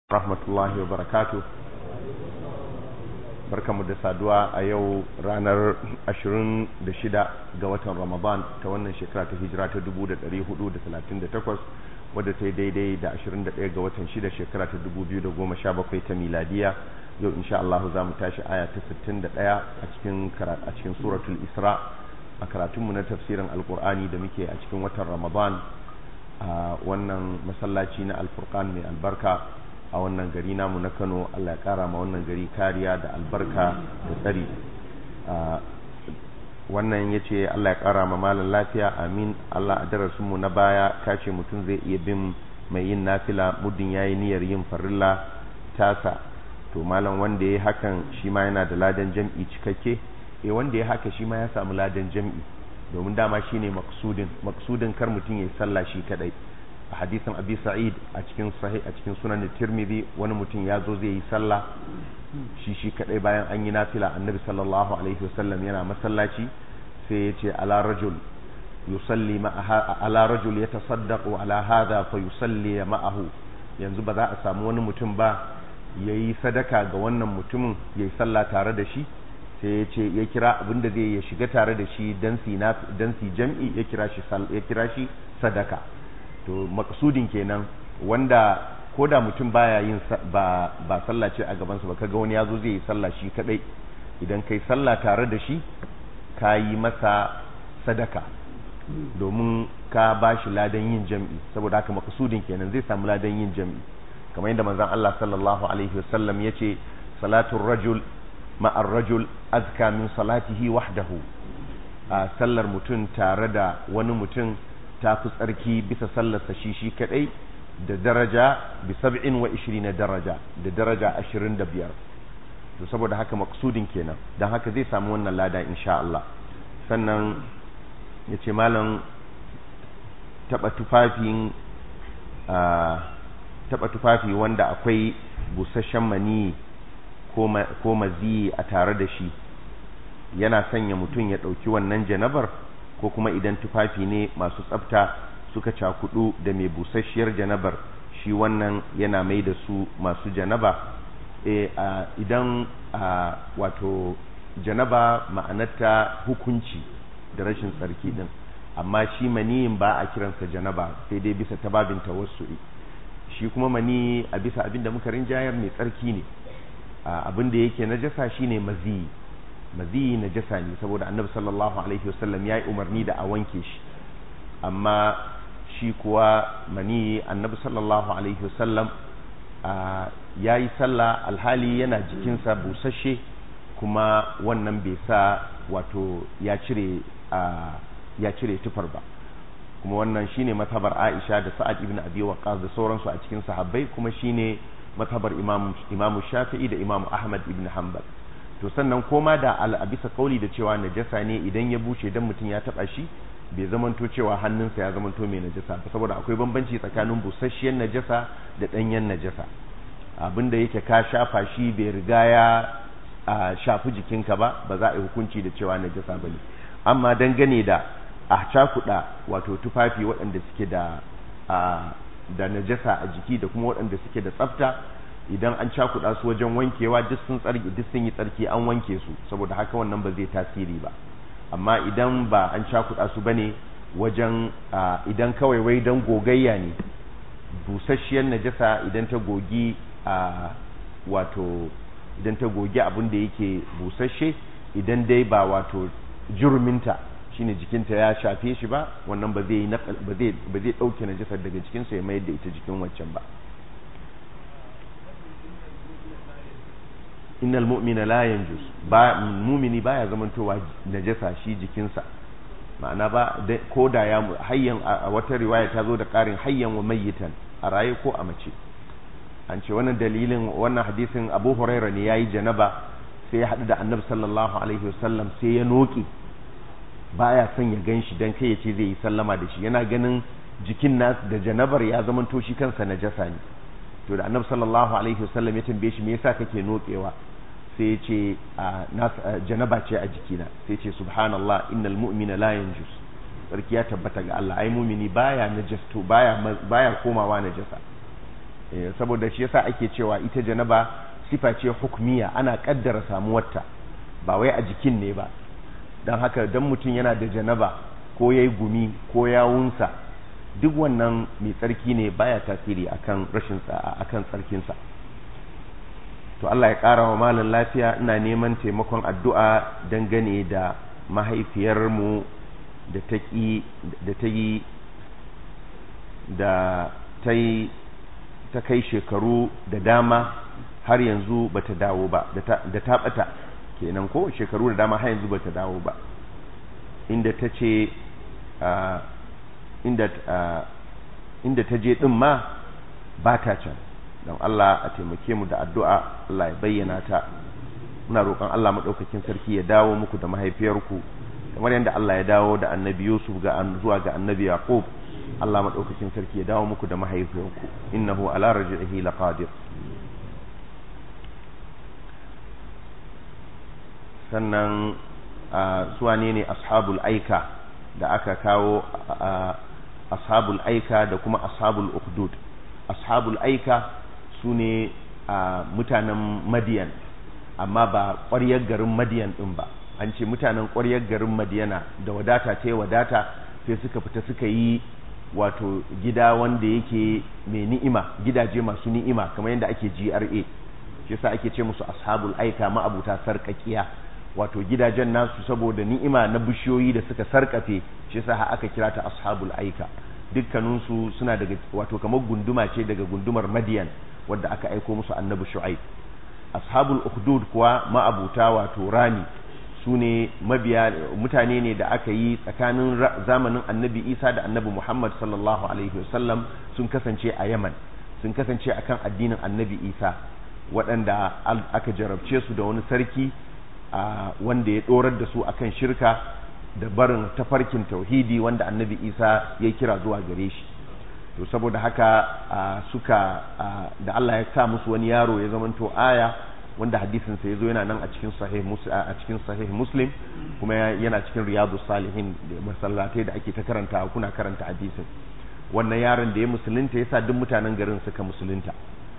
rahmatullahi wa barakatu barkamu da saduwa a yau ranar 26 ga watan ramadan ta wannan shekara ta hijira ta 1438 wadda ta yi daidai da 21 ga watan 6 shekara ta 2017 ta miladiya yau insha Allah za mu tashi aya ta 61 a cikin a cikin suratul isra a karatunmu na tafsirin alkur'ani da muke a cikin watan ramadan a wannan masallaci na alfurqan mai albarka a wannan gari namu na Kano Allah ya kara ma wannan gari kariya da albarka da tsari wannan ya ce Allah ya kara ma malam lafiya amin Allah a darasinmu na baya kace mutum zai iya bin mai yin nafila muddin yayi niyyar yin farilla tasa to malam wanda ya hakan shi ma yana da ladan jam'i cikakke eh wanda ya haka shi ma ya samu ladan jam'i domin dama shine maksudin maksudin kar mutum ya sallah shi kadai a hadisin abi sa'id a cikin sahih a cikin sunan tirmidhi wani mutum ya zo zai yi sallah shi shi kadai bayan an yi nafila annabi sallallahu alaihi wasallam yana masallaci sai ya ce ala rajul yusalli ma'aha ala rajul yatasaddaqu ala hadha fa yusalli ma'ahu yanzu ba za a samu wani mutum ba yayi sadaka ga wannan mutumin yayi sallah tare da shi sai ya ce ya kira abinda zai ya shiga tare da shi dan si dan si jam'i ya kira shi ya kira shi sadaka to maksudin kenan wanda ko da mutum baya yin ba ba sallah ce a gabansa ba kaga wani yazo zai yi sallah shi kadai idan kai sallah tare da shi ka yi masa sadaka domin ka ba shi ladan yin jam'i saboda haka maksudin kenan zai samu ladan yin jam'i kamar yadda manzon Allah sallallahu alaihi wasallam yace salatul rajul ma'ar rajul azka min salatihi wahdahu a sallar mutum tare da wani mutum ta fi tsarki bisa sallarsa shi shi kadai da daraja bi sab'in wa na daraja da daraja ashirin da biyar to saboda haka maksudin kenan don haka zai samu wannan lada insha Allah sannan ya ce malam taɓa tufafin taɓa tufafi wanda akwai busasshen mani ko maziyi a tare da shi yana sanya mutum ya ɗauki wannan janabar ko kuma idan tufafi ne masu tsafta suka cakudu da mai busasshiyar janabar shi wannan yana mai da su masu janaba e, idan wato janaba ma'anarta hukunci da rashin tsarki din amma shi maniyin ba a kiransa janaba sai dai bisa tababin tawassu'i shi kuma mani a bisa abin da muka rinjayar mai tsarki ne abin da yake najasa shine maziyi maziyi najasa ne saboda annabi sallallahu alaihi wasallam ya yi umarni da a wanke shi amma shi kuwa mani annabi sallallahu alaihi wasallam ya yi sallah alhali yana jikinsa busasshe kuma wannan bai sa wato ya cire ya cire tufar ba kuma wannan shine matabar Aisha da Sa'ad ibn Abi Waqqas da sauransu a cikin sahabbai kuma shine matabar Imam Imam Shafi'i da Imam Ahmad ibn Hanbal to sannan koma da a bisa kauli da cewa najasa ne idan ya bushe dan mutum ya taba shi bai zamanto cewa hannunsa ya zamanto mai najasa ba saboda akwai bambanci tsakanin busasshiyar najasa da danyen najasa abinda yake ka shafa shi bai riga ya shafi jikinka ba ba za a yi hukunci da cewa najasa bane amma dangane da a cakuɗa wato tufafi waɗanda suke da da najasa a jiki da kuma waɗanda suke da tsafta idan an cakuɗa su wajen wankewa duk sun tsarki duk sun yi tsarki an wanke su saboda haka wannan ba zai tasiri ba amma idan ba an cakuɗa su bane wajen idan kawai wai dan gogayya ne busasshiyar najasa idan ta gogi a wato idan ta gogi abin da yake busasshe idan dai ba wato jurminta shine jikinta ya shafe shi ba wannan ba zai ba zai ba zai dauke najasar daga jikinsa ya mayar da ita jikin wancan ba innal mu'mina la yanjus ba mumini baya zamantowa najasa shi jikinsa ma'ana ba ko da ya hayyan a wata riwaya ta zo da karin hayyan wa mayyitan a raye ko a mace an ce wannan dalilin wannan hadisin Abu Huraira ne yayi janaba sai ya hadu da Annabi sallallahu alaihi wasallam sai ya noki baya son ya ganshi dan kai ya ce zai yi sallama da shi yana ganin jikin nas da janabar ya zamanto shi kansa najasa ne to da Annabi sallallahu alaihi wasallam ya tambaye shi me yasa kake nokewa sai ya ce janaba ce a jikina sai ce subhanallah innal mu'mina la yanjus sarki ya tabbata ga Allah ai mumini baya najasto baya baya komawa najasa saboda shi yasa ake cewa ita janaba sifa ce hukmiya ana kaddara samuwarta ba wai a jikin ne ba don haka don mutum yana da janaba ko ya yi gumi ko yawunsa duk wannan mai tsarki ne baya tasiri akan rashin akan tsarkinsa to Allah ya ƙara wa malam lafiya ina neman taimakon addu'a dangane da mahaifiyarmu da ta da ta yi da ta yi ta kai shekaru da dama har yanzu bata dawo ba da ta bata kenan ko shekaru da dama har yanzu bata dawo ba inda ta ce inda inda ta je din ma ba ta can don Allah a taimake mu da addu'a Allah ya bayyana ta muna roƙon Allah maɗaukakin sarki ya dawo muku da mahaifiyarku kamar yadda Allah ya dawo da annabi Yusuf ga zuwa ga annabi Yaqub Allah maɗaukakin sarki ya dawo muku da mahaifiyarku innahu ala raj'ihi laqadir sannan suwane ne ashabul aika da aka kawo ashabul aika da kuma ashabul ukhdud ashabul aika su ne mutanen madiyan amma ba ƙwaryar garin madiyan ɗin ba an ce mutanen ƙwaryar garin madiyana da wadata ta yi wadata sai suka fita suka yi wato gida wanda yake mai ni'ima gidaje masu ni'ima kamar yadda ake GRA shi yasa ake ce musu ashabul aika ma'abuta sarƙaƙiya wato gidajen nasu saboda ni'ima na bishiyoyi da suka sarƙafe shi yasa aka kira ta ashabul aika dukkaninsu suna daga wato kamar gunduma ce daga gundumar madiyan wadda aka aiko musu annabi shu'aib ashabul ukhdud kuwa ma'abuta wato rani su ne mabiya mutane ne da aka yi tsakanin zamanin annabi isa da annabi muhammad sallallahu alaihi wasallam sun kasance a yaman sun kasance akan addinin annabi isa waɗanda aka jarabce su da wani sarki wanda ya ɗorar da su akan shirka da barin tafarkin tauhidi wanda annabi isa ya kira zuwa gare shi to saboda haka suka da Allah ya sa musu wani yaro ya zamanto aya wanda hadisin sa yazo yana nan a cikin sahih a cikin sahih muslim kuma yana cikin riyadus salihin da masallatai da ake ta karanta kuna karanta hadisin wannan yaron da ya musulunta yasa duk mutanen garin suka musulunta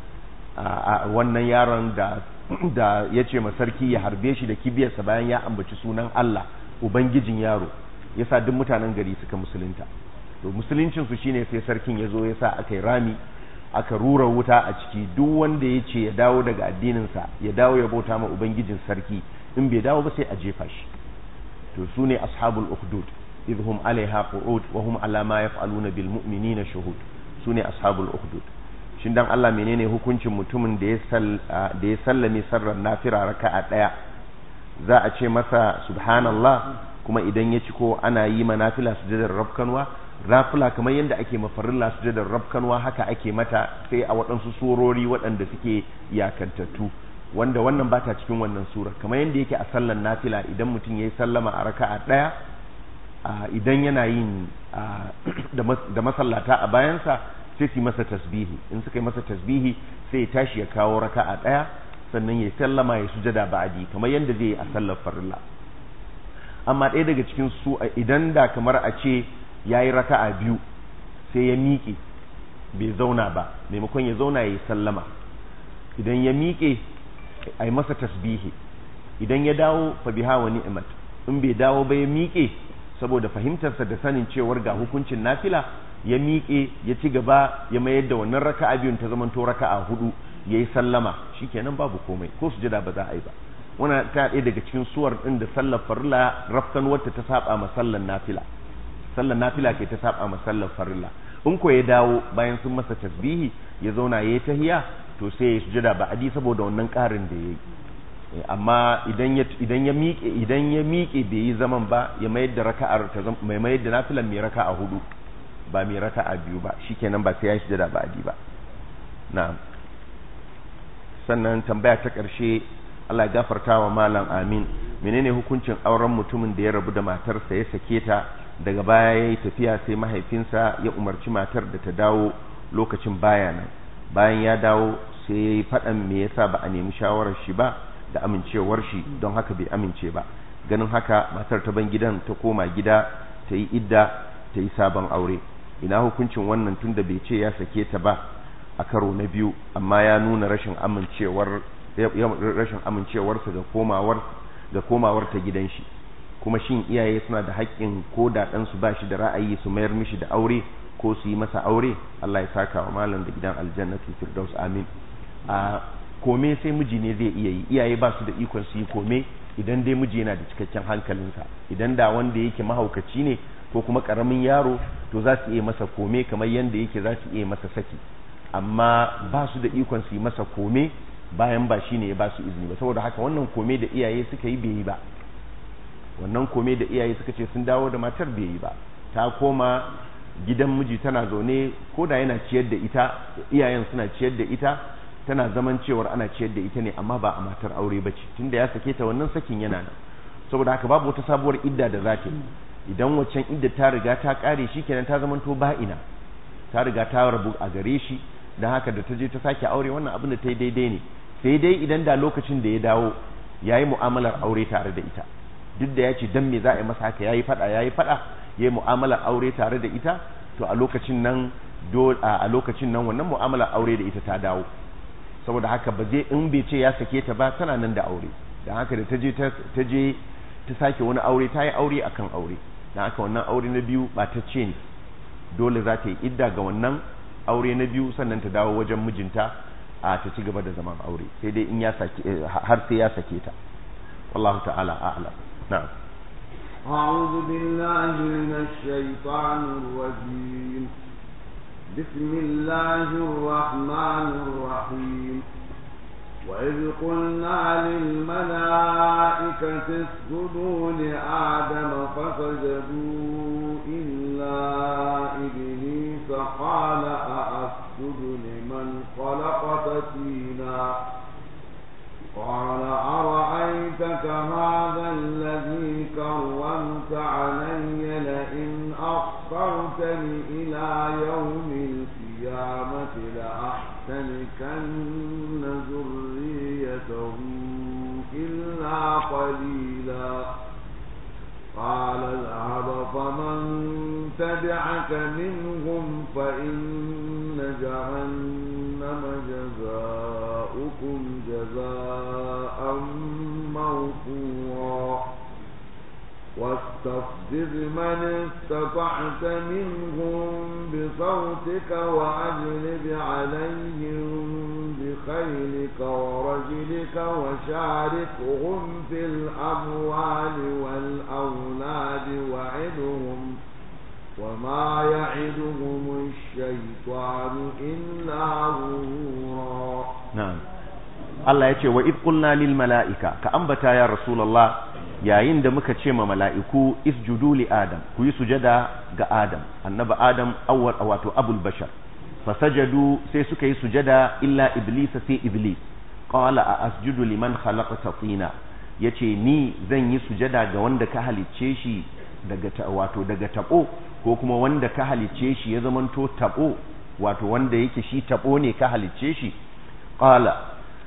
wannan yaron da da yace ma sarki ya harbe shi da kibiyarsa bayan ya ambaci sunan Allah ubangijin yaro yasa duk mutanen gari suka musulunta to musuluncin su shine sai sarkin yazo yasa aka yi rami aka rura wuta a ciki duk wanda ya ce ya dawo daga addininsa ya dawo ya bauta ma ubangijin sarki in bai dawo ba sai a jefa shi to su ne ashabul ukhdud idhum alaiha qu'ud wa hum ala ma yaf'aluna bil mu'minina shuhud su ne ashabul ukhdud shin dan Allah menene hukuncin mutumin da ya da ya sallame sarrar nafira raka'a daya za a ce masa subhanallah kuma idan ya ci ko ana yi ma nafila sujudar rabkanwa rafula kamar yadda ake mafarilla sujudar rabkanwa haka ake mata sai a waɗansu surori waɗanda suke yakantattu wanda wannan ba ta cikin wannan sura kamar yadda yake a sallan nafila idan mutum ya yi sallama a raka'a ɗaya idan yana yin da masallata a bayansa sai su yi masa tasbihi in suka yi masa tasbihi sai ya tashi ya kawo raka'a ɗaya sannan ya sallama ya sujada ba'adi kamar yadda zai yi a sallar farilla amma ɗaya daga cikin su idan da kamar a ce ya yi raka'a biyu sai ya miƙe bai zauna ba maimakon ya zauna ya yi sallama idan ya miƙe a yi masa tasbihi idan ya dawo fa biha wa ni'mat in bai dawo ba ya miƙe saboda fahimtarsa da sanin cewar ga hukuncin nafila ya miƙe ya ci gaba ya mayar da wannan raka'a biyun ta zamanto raka'a hudu ya yi sallama shikenan babu komai ko sujada ba za a yi ba wannan ta ɗaya daga cikin suwar ɗin da sallar farilla rafkan wata ta saba ma sallar nafila sallar nafila ke ta saba ma sallar farilla in ko ya dawo bayan sun masa tasbihi ya zauna ya yi tahiya to sai ya sujada ba adi saboda wannan ƙarin da ya yi amma idan ya idan ya miƙe idan ya miƙe bai yi zaman ba ya mayar da raka'ar ta mai mayar da nafilan mai raka'a hudu ba mai raka'a biyu ba shikenan ba sai ya sujada ba adi ba na'am sannan tambaya ta ƙarshe Allah ya gafarta wa malam amin menene hukuncin auren mutumin da ya rabu da matarsa ya sake ta daga baya ya yi tafiya sai mahaifinsa ya umarci matar da ta dawo lokacin baya nan bayan ya dawo sai ya yi faɗan me yasa ba a nemi shawarar shi ba da amincewar shi don haka bai amince ba ganin haka matar ta ban gidan ta koma gida ta yi idda ta yi sabon aure ina hukuncin wannan tunda bai ce ya sake ta ba a karo na biyu amma ya nuna rashin amincewar rashin amincewarsa ga komawar ga komawar ta gidan shi kuma shin iyaye suna da haƙƙin ko da ɗansu ba shi da ra'ayi su mayar mishi da aure ko su yi masa aure Allah ya saka wa malam da gidan aljannatu firdaus amin a kome sai miji ne zai iya yi iyaye ba su da ikon su yi kome idan dai miji yana da cikakken hankalinsa idan da wanda yake mahaukaci ne ko kuma karamin yaro to za su iya masa kome kamar yadda yake za su iya masa saki amma ba su da ikon su yi masa kome bayan ba shi ne ya ba su izini ba saboda haka wannan kome da iyaye suka yi bai yi ba wannan kome da iyaye suka ce sun dawo da matar bai yi ba ta koma gidan miji tana zaune ko da yana ciyar da ita iyayen suna ciyar da ita tana zaman cewar ana ciyar da ita ne amma ba a matar aure ba ce tunda ya sake ta wannan sakin yana nan saboda haka babu wata sabuwar idda da za ta yi idan waccan idda ta riga ta kare shi kenan ta zamanto ba'ina ta riga ta rabu a gare shi don haka da ta je ta sake aure wannan abin da ta yi daidai ne sai dai idan da lokacin da ya dawo ya yi mu'amalar aure tare da ita duk da ya ce dan me za a yi masa haka ya yi fada ya yi fada ya yi mu'amalar aure tare da ita to a lokacin nan a lokacin nan wannan mu'amalar aure da ita ta dawo saboda haka ba zai in bai ce ya sake ta ba tana nan da aure don haka da ta je ta je ta sake wani aure ta yi aure akan aure don haka wannan aure na biyu ba ta ce ne dole za ta yi idda ga wannan aure na biyu sannan ta dawo wajen mijinta a ta ci gaba da zaman aure sai dai in ya sake har sai ya sake ta wallahu ta'ala a'lam na'am أعوذ بالله من الشيطان الرجيم بسم الله الرحمن الرحيم وإذ قلنا للملائكة اسجدوا لآدم فسجدوا إلا إبليس قال أأسجد لمن خلقت طينا قال أرأيتك هذا الذي كرمت علي لئن أخرتني إلى يوم القيامة لأحتنكن ذريته إلا قليلا قال اذهب فمن تبعك منهم فإن جهنم جزاؤكم جزاء موفورا واستفزز من استطعت منهم بصوتك وأجلب عليهم بخيلك ورجلك وشاركهم في الأموال والأولاد وعدهم وما يعدهم الشيطان إلا غرورا na'am Allah ya ce wa id qulna lil mala'ika ka ambata ya rasulullah yayin da muka ce ma mala'iku isjudu li adam ku yi sujada ga adam annabi adam awwal wato abul bashar fasajadu sai suka yi sujada illa iblis sai iblis qala a asjudu liman khalaqta tina yace ni zan yi sujada ga wanda ka halicce shi daga wato daga tabo ko kuma wanda ka halicce shi ya zamanto tabo wato wanda yake shi tabo ne ka halicce shi qala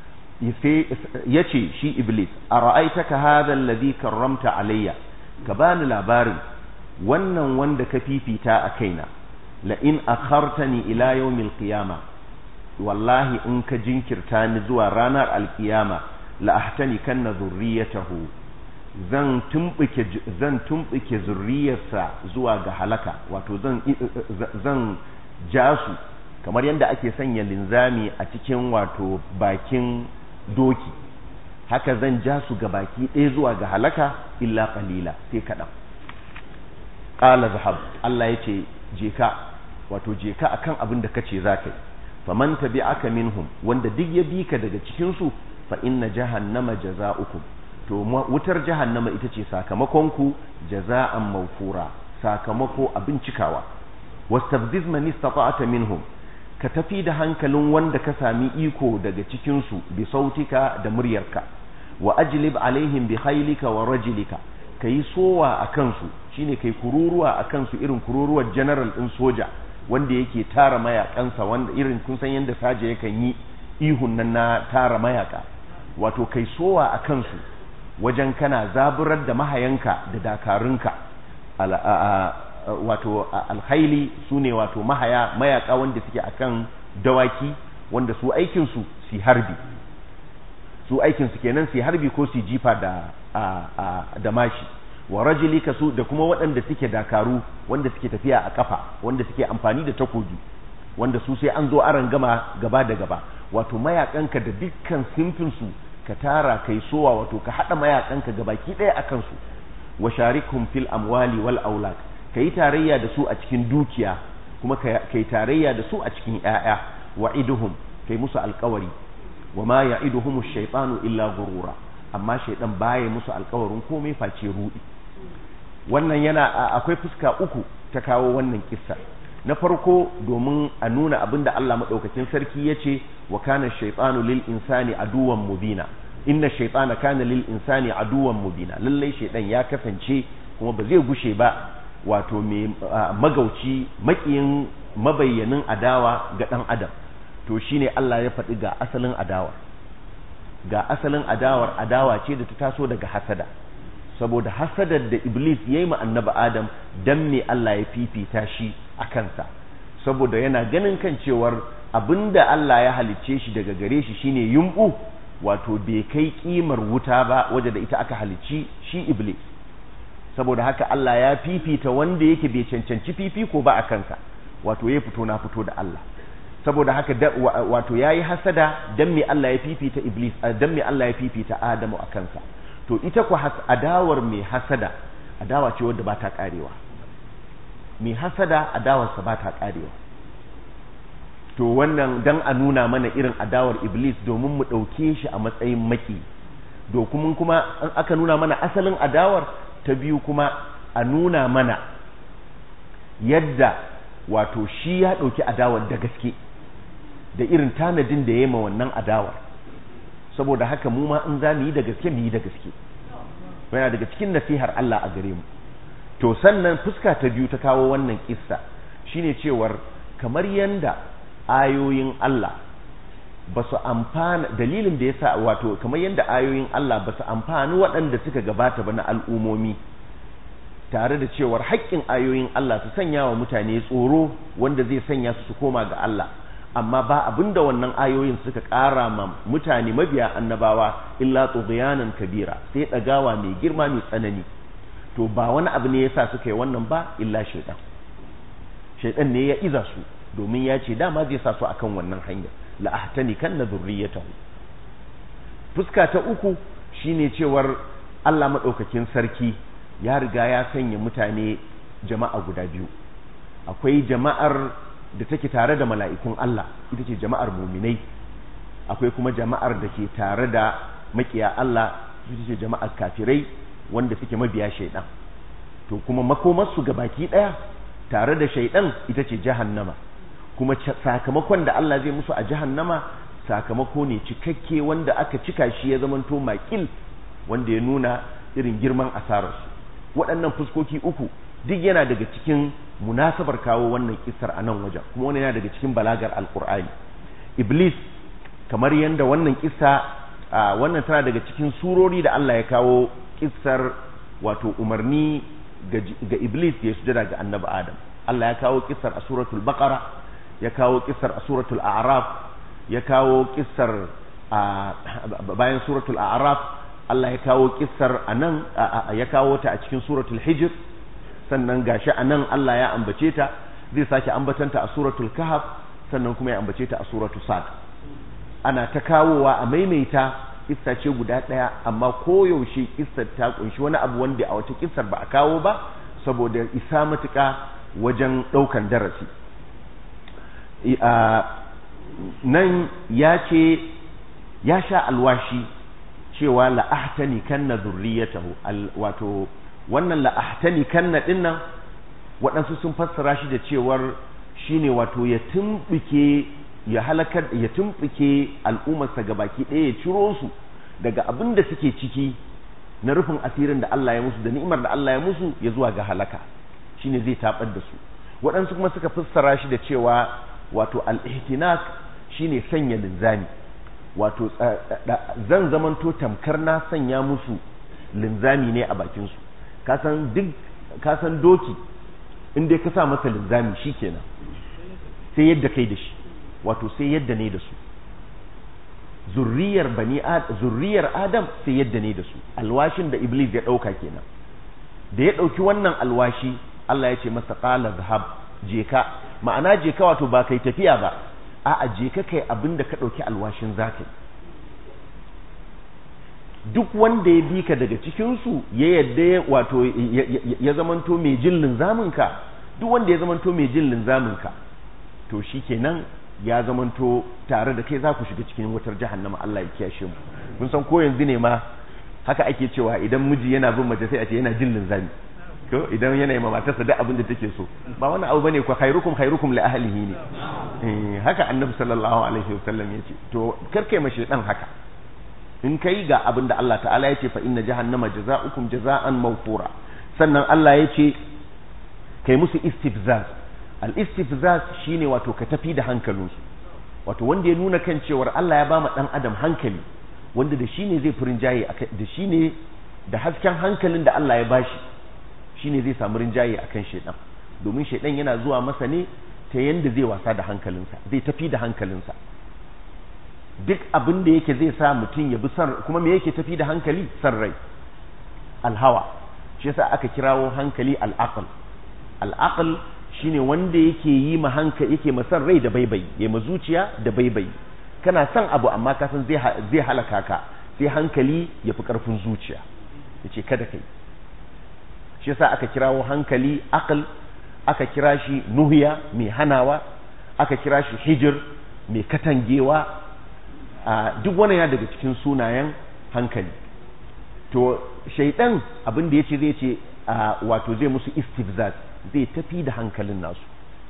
yace shi iblis ara'aitaka hadha alladhi karramta alayya ka bani labarin wannan wanda ka fifita a kaina la in akhartani ila yawmil qiyama wallahi in ka jinkirta ni zuwa ranar alkiyama la ahtani kanna zurriyatahu zan tumbuke zan tumbuke zurriyarsa zuwa ga halaka wato zan zan jasu kamar yadda ake sanya linzami a cikin wato bakin doki haka zan ja su ga baki ɗaya zuwa ga halaka illa qalila sai kaɗan qala zahab Allah yace je ka wato je ka akan abin da kace zaka yi faman tabi'aka minhum wanda duk ya bi ka daga cikin su fa inna jahannama jaza'ukum to wutar jahannama ita ce sakamakon ku jaza'an mawfura sakamako abin cikawa wastafziz man istata'ta minhum ka tafi da hankalin wanda ka sami iko daga cikinsu bi sautika da muryarka wa ajlib alaihim bi khailika wa rajlika kai sowa a kansu shine kai kururuwa a kansu irin kururuwar general din soja wanda yake tara mayakansa wanda irin kun san yanda saje yakan yi ihun nan na tara mayaka wato kai sowa a kansu wajen kana zaburar da mahayanka da dakarunka wato alhaili su ne wato mahaya mayaka wanda suke akan dawaki wanda su aikin su su harbi su aikin su kenan su harbi ko su jifa da da mashi wa rajulika su da kuma waɗanda suke dakaru wanda suke tafiya a kafa wanda suke amfani da takobi wanda su sai an zo aran gama gaba da gaba wato mayakanka da dukkan simfinsu ka tara kai sowa wato ka haɗa mayakanka gabaki ɗaya a kansu wa sharikhum fil amwali wal aulad kai tarayya da su a cikin dukiya kuma kai tarayya da su a cikin ƴaƴa wa iduhum kai musu alƙawari wa ma ya'iduhum ash-shaytanu illa gurura amma shaydan baya musu alƙawarin komai face rudi wannan yana akwai fuska uku ta kawo wannan kissa na farko domin a nuna abin da Allah maɗaukakin sarki ya ce wa kana shaitanu lil insani aduwan mubina inna shaitana kana lil insani aduwan mubina lallai shaitan ya kasance kuma ba zai gushe ba wato mai magauci makiyin mabayyanin adawa ga ɗan adam to shine Allah ya faɗi ga asalin adawa ga asalin adawar adawa ce da ta taso daga hasada saboda hasadar da iblis ya yi annabi adam dan me Allah ya fifita shi a kansa saboda yana ganin kan cewar abinda Allah ya halicce shi daga gare shi shine yumbu wato bai kai kimar wuta ba waje da ita aka halicci shi iblis saboda haka Allah ya fifita wanda yake bai cancanci fifiko ba a kansa wato ya fito na fito da Allah saboda haka wato yayi hasada dan me Allah ya fifita iblis dan me Allah ya fifita Adamu a kansa to ita ku adawar mai hasada adawa ce wadda ba ta karewa mai hasada adawarsa ba ta karewa to wannan dan a nuna mana irin adawar iblis domin mu ɗauke shi a matsayin maki dokumin kuma an aka nuna mana asalin adawar ta biyu kuma a nuna mana yadda wato shi ya ɗauki adawar da gaske da irin tanadin da ya ma wannan adawar saboda haka mu ma in za mu yi da gaske mu yi da gaske yana daga cikin nasihar Allah a gare mu to sannan fuska ta biyu ta kawo wannan kissa shine cewar kamar yanda ayoyin Allah ba su amfana dalilin da yasa wato kamar yanda ayoyin Allah ba su amfani waɗanda suka gabata ba na al'umomi tare da cewar haƙƙin ayoyin Allah su sanya wa mutane tsoro wanda zai sanya su su koma ga Allah amma ba abinda wannan ayoyin suka ƙara ma mutane mabiya annabawa illa tughyanan kabira sai ɗagawa mai girma mai tsanani to ba wani abu ne yasa suka yi wannan ba illa shaidan shaidan ne ya iza su domin ya ce dama zai sa su akan wannan hanya la ahtani kan na zurriyatahu fuska ta uku shine cewar Allah madaukakin sarki ya riga ya sanya mutane jama'a guda biyu akwai jama'ar da take tare da mala'ikun Allah ita ce jama'ar muminai akwai kuma jama'ar da ke tare da makiya Allah ita ce jama'ar kafirai wanda suke mabiya shaidan to kuma makomarsu ga baki ɗaya tare da shaidan ita ce jahannama kuma sakamakon da Allah zai musu a jahannama sakamako ne cikakke wanda aka cika shi ya zamanto makil wanda ya nuna irin girman asararsu waɗannan fuskoki uku duk yana daga cikin munasabar kawo wannan kissar a nan wajen kuma wani yana daga cikin balagar alkur'ani iblis kamar yadda wannan kissa wannan tana daga cikin surori da Allah ya kawo kissar wato umarni ga iblis ya sujada ga annabi adam Allah ya kawo kissar a suratul baqara ya kawo kissar a suratul a'raf ya kawo kissar bayan suratul a'raf Allah ya kawo kissar anan ya kawo ta a cikin suratul hijr sannan gashi anan Allah ya ambace ta zai sake ambatanta a suratul kahf sannan kuma ya ambace ta a suratul sad ana ta kawowa a maimaita kissa ce guda ɗaya amma koyaushe kissar ta kunshi wani abu wanda a wata kissar ba a kawo ba saboda isa matuƙa wajen ɗaukan darasi nan ya ce ya sha alwashi cewa la'ahtani kanna zurriyatahu wato wannan la'ahtani kanna dinnan waɗansu sun fassara shi da cewar shine wato ya tumɓuke ya halakar ya tumɓuke al'ummarsa gabaki ɗaya ya ciro su daga abin da suke ciki na rufin asirin da Allah ya musu da ni'imar da Allah ya musu ya zuwa ga halaka shine zai tabar da su waɗansu kuma suka fassara shi da cewa wato al-ihtinak shine sanya linzami wato zan zamanto tamkar na sanya musu linzami ne a bakin su kasan duk kasan doki in dai ka sa masa linzami shikenan sai yadda kai da shi wato sai yadda ne da su zurriyar bani zurriyar adam sai yadda ne da su alwashin da iblis ya dauka kenan da ya dauki wannan alwashi Allah ya ce masa qala zahab je ka ma'ana je ka wato ba kai tafiya ba a'a je ka kai abinda ka dauki alwashin zakai duk wanda ya bi ka daga cikin su ya yadda wato ya zamanto mai jin linzamin ka duk wanda ya zamanto mai jin linzamin ka to shikenan ya zamanto tare da kai za ku shiga cikin wutar jahannama Allah ya kiyashe mu mun san ko yanzu ne ma haka ake cewa idan miji yana bin mace sai a ce yana jin linzami ko idan yana yi ma matarsa duk abin da take so ba wani abu bane ko khairukum khairukum li ahlihi ne haka annabi sallallahu alaihi wasallam ya ce to karkai mashi dan haka in kai ga abin da Allah ta'ala ya ce fa inna jahannama jaza'ukum jaza'an mawfura sannan Allah ya ce kai musu istifzaz al-istifzaz shine wato ka tafi da hankalinsu wato wanda ya nuna kan cewar Allah ya bama dan adam hankali wanda da shine zai furin jaye da shine da hasken hankalin da Allah ya bashi shine zai samu rinjaye akan shedan domin shedan yana zuwa masa ne ta yanda zai wasa da hankalinsa zai tafi da hankalinsa duk abin da yake zai sa mutum ya bi san kuma me yake tafi da hankali san rai alhawa shi yasa aka kirawo hankali al-aql al-aql shine wanda yake yi ma hankali yake masan rai da baibai ya ma zuciya da baibai kana son abu amma ka san zai zai halaka ka sai hankali ya fi karfin zuciya yace kada kai shi yasa aka kirawo hankali aql aka kira shi nuhiya mai hanawa aka kira shi hijir mai katangewa duk wani ya daga cikin sunayen hankali to shaidan abin da yace zai ce wato zai musu istifzaz zai tafi da hankalin nasu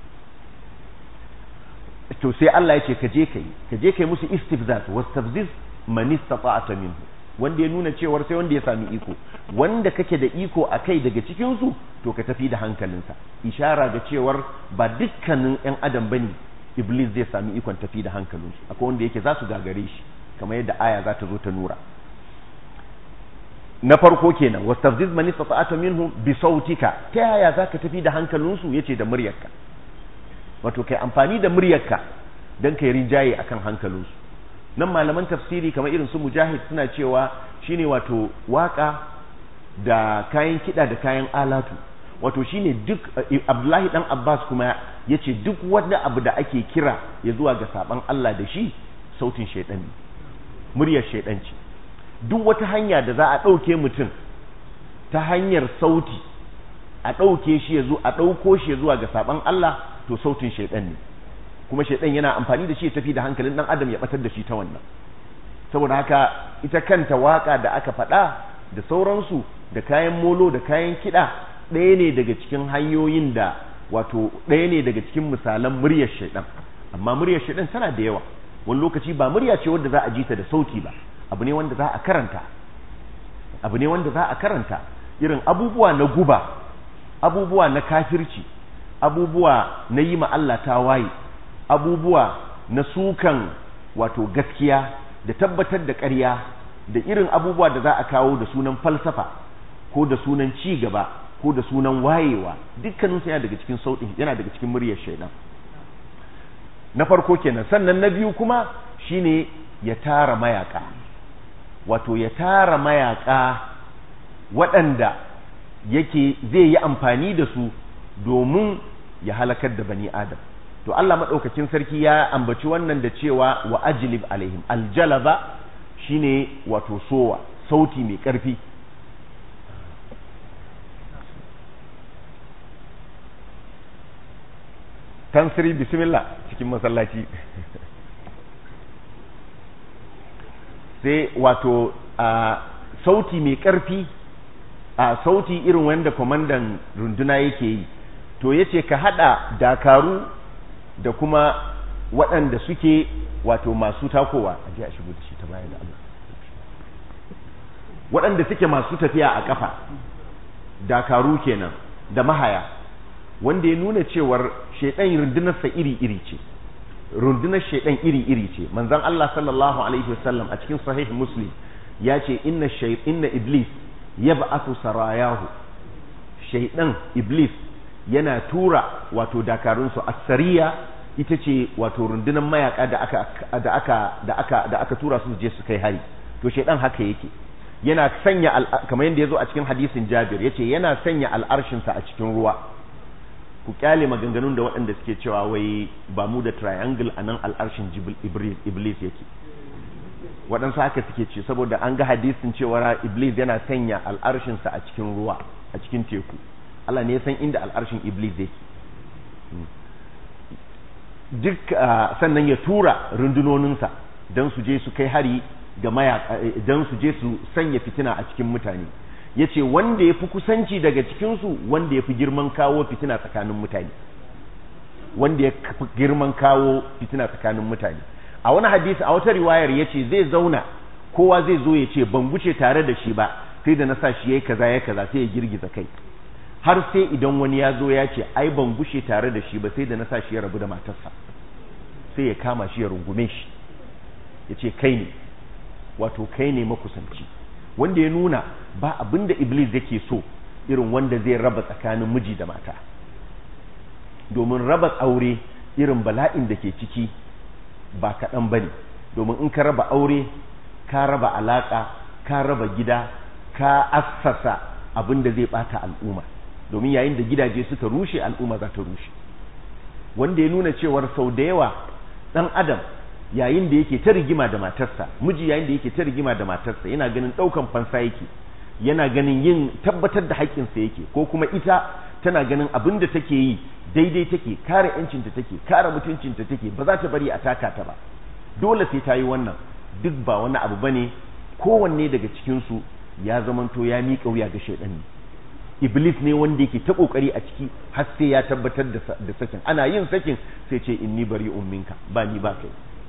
to sai Allah ya ce ka je kai ka je kai musu istifzaz wastafziz man istata'ta minhu wanda ya nuna cewar sai wanda ya sami iko wanda kake da iko a kai daga cikin su to ka tafi da hankalinsa ishara ga cewar ba dukkanin yan adam bane iblis zai sami ikon tafi da hankalinsu akwai wanda yake za su gagare shi kamar yadda aya za ta zo ta nura na farko kenan wastafziz man istata'ta minhu bi sautika ta yaya zaka tafi da hankalinsu yace da muryarka wato kai amfani da muryarka dan kai rinjaye akan hankalinsu nan malaman tafsiri kamar irin su mujahid suna cewa shine wato waka da kayan kida da kayan alatu wato shine duk Abdullahi dan Abbas kuma yace duk wanda abu da ake kira ya zuwa ga saban Allah da shi sautin shaydan ne muryar shaydan ce duk wata hanya da za a ɗauke mutum ta hanyar sauti a ɗauke shi ya zo a ɗauko shi ya zuwa ga saban Allah to sautin shaidan ne kuma shaidan yana amfani da shi ya tafi da hankalin ɗan adam ya batar da shi ta wannan saboda haka ita kanta waka da aka faɗa da sauransu da kayan molo da kayan kiɗa ɗaya ne daga cikin hanyoyin da wato ɗaya ne daga cikin misalan muryar shaidan amma muryar shaidan tana da yawa wani lokaci ba murya ce wadda za a ji ta da sauti ba abu ne wanda za a karanta abu ne wanda za a karanta irin abubuwa na guba abubuwa na kafirci abubuwa na yi ma Allah tawaye abubuwa na sukan wato gaskiya da tabbatar da ƙarya da irin abubuwa da za a kawo da sunan falsafa ko da sunan ci gaba ko da sunan wayewa dukkaninsu yana daga cikin sautin yana daga cikin muryar shaidan na farko kenan sannan na biyu kuma shine ya tara mayaka wato ya tara mayaka waɗanda yake zai yi amfani da su domin ya halakar da bani adam to Allah maɗaukakin sarki ya ambaci wannan da cewa wa ajlib alaihim aljalaba shine wato sowa sauti mai ƙarfi tansiri bismillah cikin masallaci sai wato a sauti mai ƙarfi a sauti irin wanda kwamandan runduna yake yi to yace ka hada dakaru da kuma waɗanda suke wato masu takowa a ji a shigo da shi ta baya da Allah waɗanda suke masu tafiya a ƙafa dakaru kenan da mahaya wanda ya nuna cewar shaidan rundunarsa iri-iri ce rundunar shaidan iri-iri ce manzon Allah sallallahu alaihi wasallam a cikin sahih muslim ya ce inna inna iblis yab'athu sarayahu shaidan iblis yana tura wato dakarunsu asariya ita ce wato rundunar mayaka da aka da aka da aka da aka tura su je su kai hari to shaidan haka yake yana sanya kamar yadda yazo a cikin hadisin Jabir yace yana sanya al'arshin sa a cikin ruwa ku kyale maganganun da waɗanda suke cewa wai ba mu da triangle anan al'arshin iblis yake waɗansu haka suke ce saboda an ga hadisin cewa iblis yana sanya al'arshin sa a cikin ruwa a cikin teku Allah ne ya san inda al'arshin iblis yake duk sannan ya tura rundunoninsa don su je su kai hari ga mayaka don su je su sanya fitina a cikin mutane ya ce wanda ya fi kusanci daga cikinsu wanda ya fi girman kawo fitina tsakanin mutane wanda ya fi girman kawo fitina tsakanin mutane a wani hadisi a wata riwayar ya ce zai zauna kowa zai zo ya ce ban guce tare da shi ba sai da na sa shi ya yi kaza ya kaza sai ya girgiza kai har sai idan wani ya zo ya ce ai ban gushe tare da shi ba sai da na sa shi ya rabu da matarsa sai ya kama shi ya rungume shi ya ce kai ne wato kai ne makusanci wanda ya nuna ba abin da iblis yake so irin wanda zai raba tsakanin miji da mata domin raba aure irin bala'in da ke ciki ba kaɗan ba ne domin in ka raba aure ka raba alaƙa ka raba gida ka assasa abin da zai ɓata al'umma domin yayin da gidaje suka rushe al'umma za ta rushe wanda ya nuna cewar sau da yawa ɗan adam yayin da yake ta rigima da matarsa miji yayin da yake ta rigima da matarsa yana ganin ɗaukan fansa yake yana ganin yin tabbatar da haƙƙinsa yake ko kuma ita tana ganin abin da take yi daidai take kare yancinta take kare mutuncinta take ba za ta bari a taka ta ba dole sai ta yi wannan duk ba wani abu bane kowanne daga cikinsu ya zamanto ya miƙa wuya ga shaidan ne iblis ne wanda yake ta kokari a ciki har sai ya tabbatar da sakin ana yin sakin sai ce inni bari umminka ba ni ba kai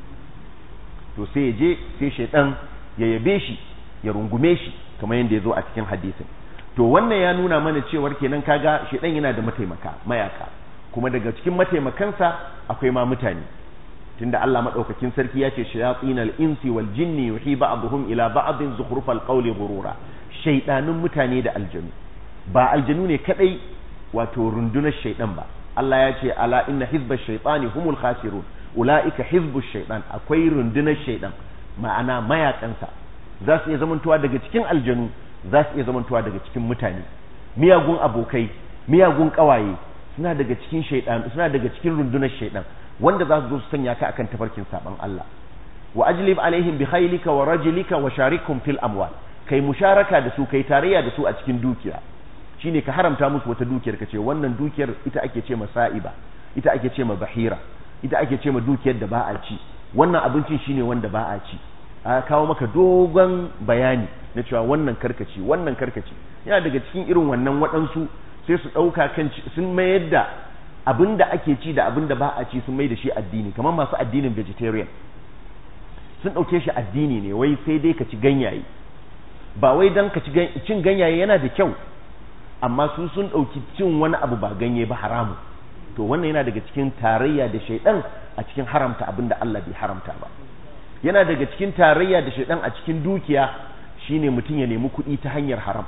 to sai ya je sai shaidan ya yabe shi ya rungume shi kamar yadda ya zo a cikin hadisin to wannan ya nuna mana cewar kenan kaga shaidan yana da mataimaka mayaka kuma daga cikin mataimakansa akwai ma mutane tunda Allah madaukakin sarki ya ce shayatinal insi wal jinni yuhi ba'dhum ila ba'dhin zukhrufal qawli ghurura shaydanun mutane da aljanu ba aljanu ne kadai wato rundunar shaydan ba Allah ya ce ala inna hizbash shaytani humul khasirun ulaika hizbush shaytan akwai rundunar shaydan ma'ana mayakansa za su iya zamantowa daga cikin aljanu za su iya zamantowa daga cikin mutane miyagun abokai miyagun kawaye suna daga cikin shaydan suna daga cikin rundunar shaydan wanda za su zo su sanya ka akan tafarkin saban Allah wa ajlib alaihim bi khaylika wa rajlika wa sharikum fil amwal kai musharaka da su kai tarayya da su a cikin dukiya shine ka haramta musu wata dukiyar ka ce wannan dukiyar ita ake ce ma sa'iba ita ake ce ma bahira ita ake ce ma dukiyar da ba a ci wannan abincin shine wanda ba a ci a kawo maka dogon bayani na cewa wannan karkaci wannan karkaci yana daga cikin irin wannan waɗansu sai su ɗauka kan sun mayar da abin da ake ci da abin da ba a ci sun mai da shi addini kamar masu addinin vegetarian sun ɗauke shi addini ne wai sai dai ka ci ganyaye ba wai don ka ci cin ganyaye yana da kyau amma su sun ɗauki cin wani abu ba ganye ba haramu to wannan yana daga cikin tarayya da shaidan a cikin haramta abin da Allah bai haramta ba yana daga cikin tarayya da shaidan a cikin dukiya shine mutum ya nemi kuɗi ta hanyar haram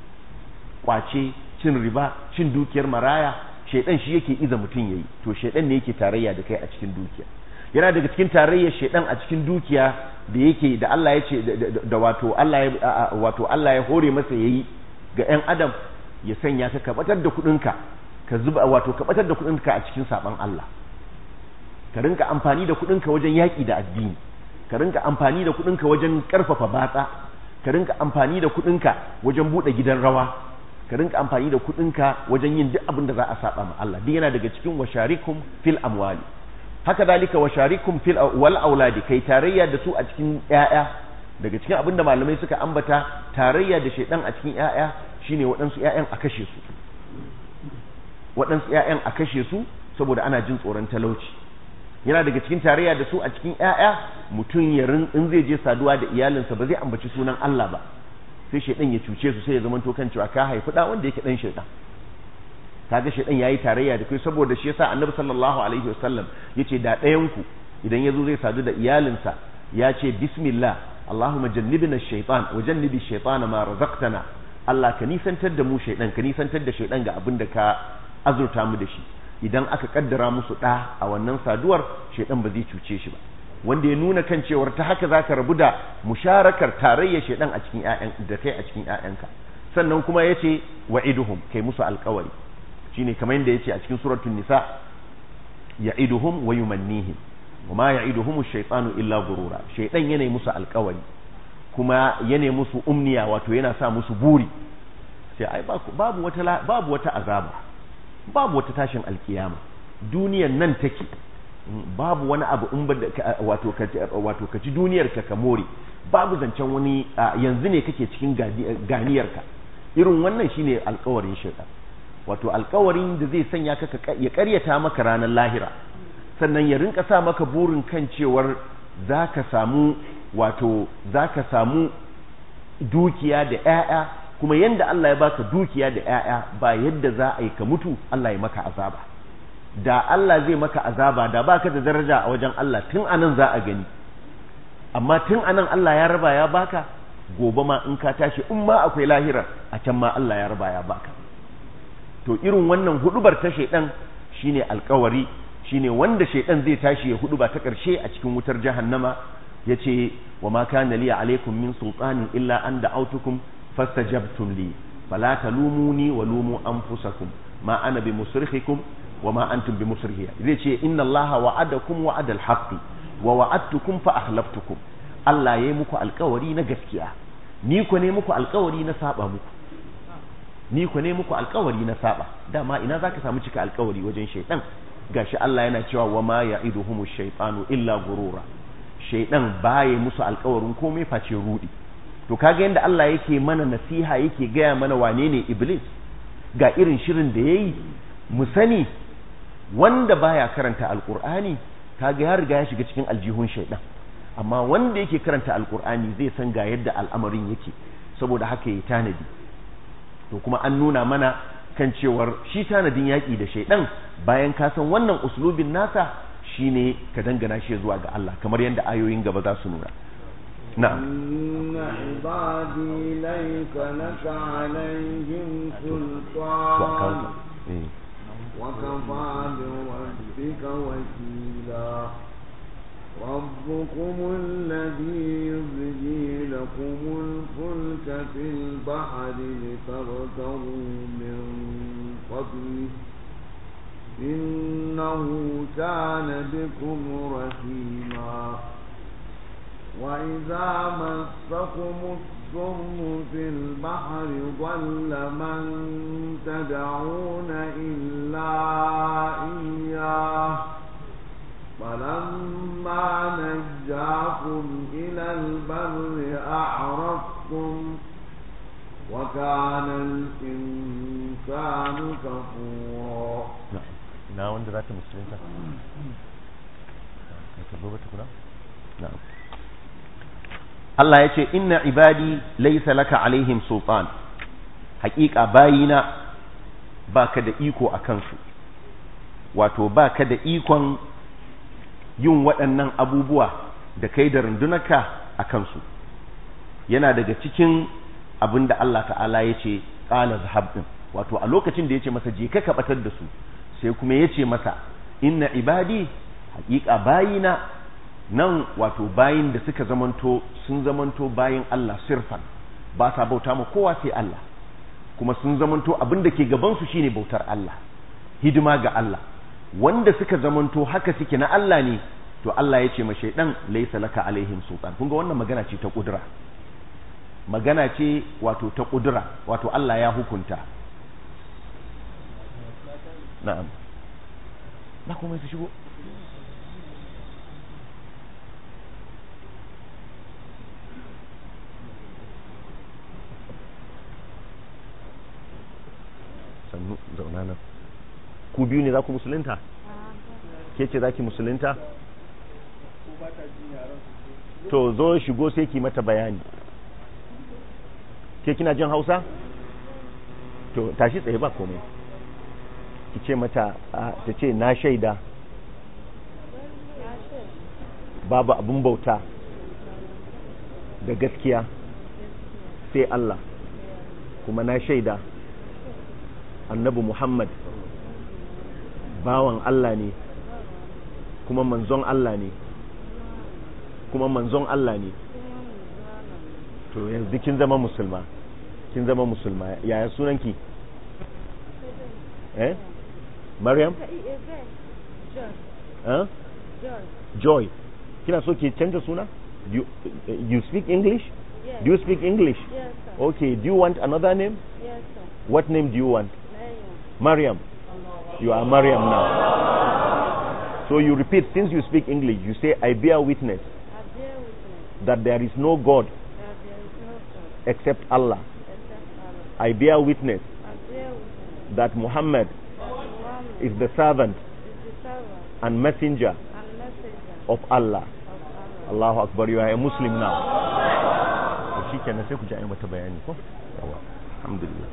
kwace cin riba cin dukiyar maraya shaidan shi yake iza mutum yayi to shaidan ne yake tarayya da kai a cikin dukiya yana daga cikin tarayyar shaidan a cikin dukiya da yake da Allah ya ce da wato Allah ya wato Allah ya hore masa yayi ga ƴan adam ya sanya ka kabatar da kuɗinka ka zuba wato kabatar da kuɗinka a cikin saban Allah ka rinka amfani da kuɗinka wajen yaƙi da addini ka rinka amfani da kuɗinka wajen ƙarfafa batsa ka rinka amfani da kuɗinka wajen buɗe gidan rawa ka rinka amfani da kuɗinka wajen yin duk abin da za a saba ma Allah duk yana daga cikin washarikum fil amwali haka dalika washarikum fil wal auladi kai tarayya da su a cikin ƴaƴa daga cikin abin da malamai suka ambata tarayya da shaidan a cikin ƴaƴa shine waɗansu ƴaƴan a kashe su waɗansu ƴaƴan a kashe su saboda ana jin tsoron talauci yana daga cikin tarayya da su a cikin ƴaƴa mutum ya in zai je saduwa da iyalinsa ba zai ambaci sunan Allah ba sai shaidan ya cuce su sai ya zama to kan cewa ka haifi da wanda yake dan shaidan kaga shaidan yayi tarayya da kai saboda shi yasa annabi sallallahu alaihi wasallam yace da ɗayan ku idan yazo zai sadu da iyalinsa ya ce bismillah allahumma jannibna ash-shaytan wa jannibi ash-shaytana ma razaqtana Allah ka nisantar da mu shaidan ka nisantar da shaidan ga abin da ka azurta mu da shi idan aka kaddara musu ɗa a wannan saduwar shaidan ba zai cuce shi ba wanda ya nuna kan cewar ta haka za ka rabu da musharakar tarayya shaidan a cikin ƴaƴan da kai a cikin ƴaƴanka sannan kuma ya ce wa'iduhum kai musu alƙawari shine kamar yadda ya ce a cikin suratul nisa ya'iduhum wa yumannihim wa ma ya'iduhum ash-shaytanu illa gurura shaidan yana musu alƙawari kuma yana musu umniya wato yana sa musu buri sai ai babu wata babu wata azaba babu wata tashin alkiyama duniyan nan take babu wani abu in ba wato wato kaci duniyar ka ka more babu zancen wani yanzu ne kake cikin ganiyar ka irin wannan shine alkawarin shaitan wato alkawarin da zai sanya ka ya karyata maka ranar lahira sannan ya rinka sa maka burin kan cewar zaka samu wato zaka samu dukiya da 'ya'ya kuma yanda Allah ya baka dukiya da 'ya'ya ba yadda za a yi ka mutu Allah ya maka azaba da Allah zai maka azaba da baka da daraja a wajen Allah tun anan za a gani amma tun anan Allah ya raba ya baka gobe ma in ka tashi in ma akwai lahira a can ma Allah ya raba ya baka to irin wannan hudubar ta shaidan shine alkawari shine wanda shaidan zai tashi ya huduba ta karshe a cikin wutar jahannama yace wa ma kana li alaikum min sultanin illa an da'autukum fastajabtum li fala talumuni wa lumu anfusakum ma ana bi musrikhikum wa ma antum bi musrikhiya zai ce inna allaha wa'adakum wa'adal haqqi wa wa'adtukum fa akhlaftukum Allah yayi muku alkawari na gaskiya ni ko ne muku alkawari na saba muku ni ko ne muku alkawari na saba dama ina zaka samu cika alkawari wajen shaytan gashi Allah yana cewa wa ma ya'iduhumu shaytanu illa gurura shaytan baya musu alkawarin komai face rudi to kaga yanda Allah yake mana nasiha yake gaya mana wane ne iblis ga irin shirin da yayi mu sani wanda baya karanta alqur'ani kaga ya riga ya shiga cikin aljihun shaytan amma wanda yake karanta alqur'ani zai san ga yadda al'amarin yake saboda haka ya tanadi to kuma an nuna mana kan cewar shi tanadin yaƙi da shaidan bayan ka san wannan uslubin nasa shine ka dangana shi zuwa ga Allah kamar yadda ayoyin gaba za su nuna na'am inna ibadi layka laka alaihim sultan wa kafa bi rabbika wakila ربكم الذي يزجي لكم الفلك في البحر لتبتغوا من فضله إنه كان بكم رحيما وإذا مسكم الضر في البحر ضل من تدعون إلا إياه فلما نجاكم إلى البر أعرضتم وكان الإنسان كفورا na wanda za ta musulunta ka zo bata kuna na'am Allah ya ce inna ibadi laysa laka alaihim sultan haƙiƙa bayina baka da iko a kansu wato baka da ikon yin waɗannan abubuwa da kai da rundunarka a kansu yana daga cikin abin da Allah ta'ala ya ce ƙala zahab ɗin wato a lokacin da ya ce masa je ka kaɓatar da su sai kuma ya ce masa inna ibadi haƙiƙa bayina nan wato bayin da suka zamanto sun zamanto bayin Allah sirfan ba sa bauta ma kowa sai Allah kuma sun zamanto abin da ke gabansu shine bautar Allah hidima ga Allah wanda suka zamanto haka suke na Allah ne to Allah ya ce ma shaidan laysa laka alaihim sultan kun ga wannan magana ce ta kudura magana ce wato ta kudura wato Allah ya hukunta na'am na kuma su shigo sannu zauna nan ku biyu ne za ku musulunta ke ce za ki musulunta to zo shigo sai ki mata bayani ke kina jin hausa to tashi tsaye ba komai ki ce mata ta ce na shaida babu abin bauta da gaskiya sai Allah kuma na shaida annabi Muhammad bawan Allah ne kuma manzon Allah ne kuma manzon Allah ne to yanzu kin zama musulma kin zama musulma yaya sunanki eh Maryam eh Joy kina so ki canza suna you, you speak English Yes. do you speak English Yes, sir. okay do you want another name Yes, sir. what name do you want Maryam. Maryam you are Maryam now so you repeat since you speak English you say I bear witness I bear witness that there is no God that there is no God except Allah except Allah. I bear witness I bear witness that Muhammad that Muhammad is the servant is the servant and messenger and messenger of Allah of Allah. Allahu Akbar you are a Muslim now to shikenan sai ku ji ayi mata bayani ko yawa alhamdulillah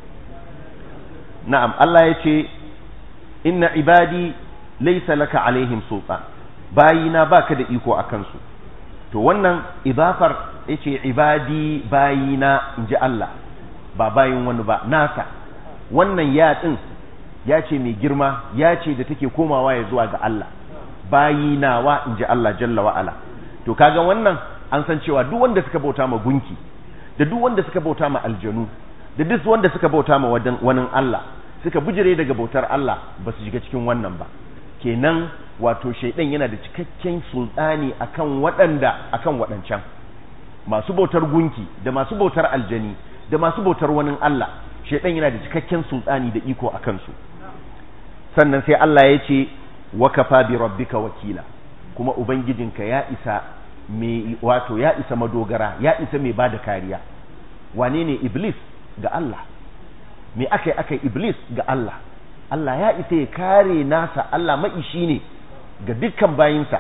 na'am Allah ya ce inna ibadi laysa laka alaihim sultan bayina baka da iko akan su to wannan idafar yace ibadi bayina inji Allah ba bayin wani ba nasa wannan ya din ya ce mai girma ya ce da take komawa ya zuwa ga Allah bayinawa inji Allah jalla wa ala to kaga wannan an san cewa duk wanda suka bauta ma gunki da duk wanda suka bauta ma aljanu da duk wanda suka bauta ma wadan wani Allah suka bijire daga bautar Allah ba su shiga cikin wannan ba kenan wato shaidan yana da cikakken sultani akan waɗanda akan waɗancan masu bautar gunki da masu bautar aljani da masu bautar wani Allah shaidan yana da cikakken sultani da iko akan su sannan sai Allah ya ce wa kafa bi rabbika wakila kuma ubangijinka ya isa mai wato ya isa madogara ya isa mai bada kariya wane ne iblis ga Allah me aka yi aka yi iblis ga Allah Allah ya isa ya kare nasa Allah maishi ne ga dukkan bayinsa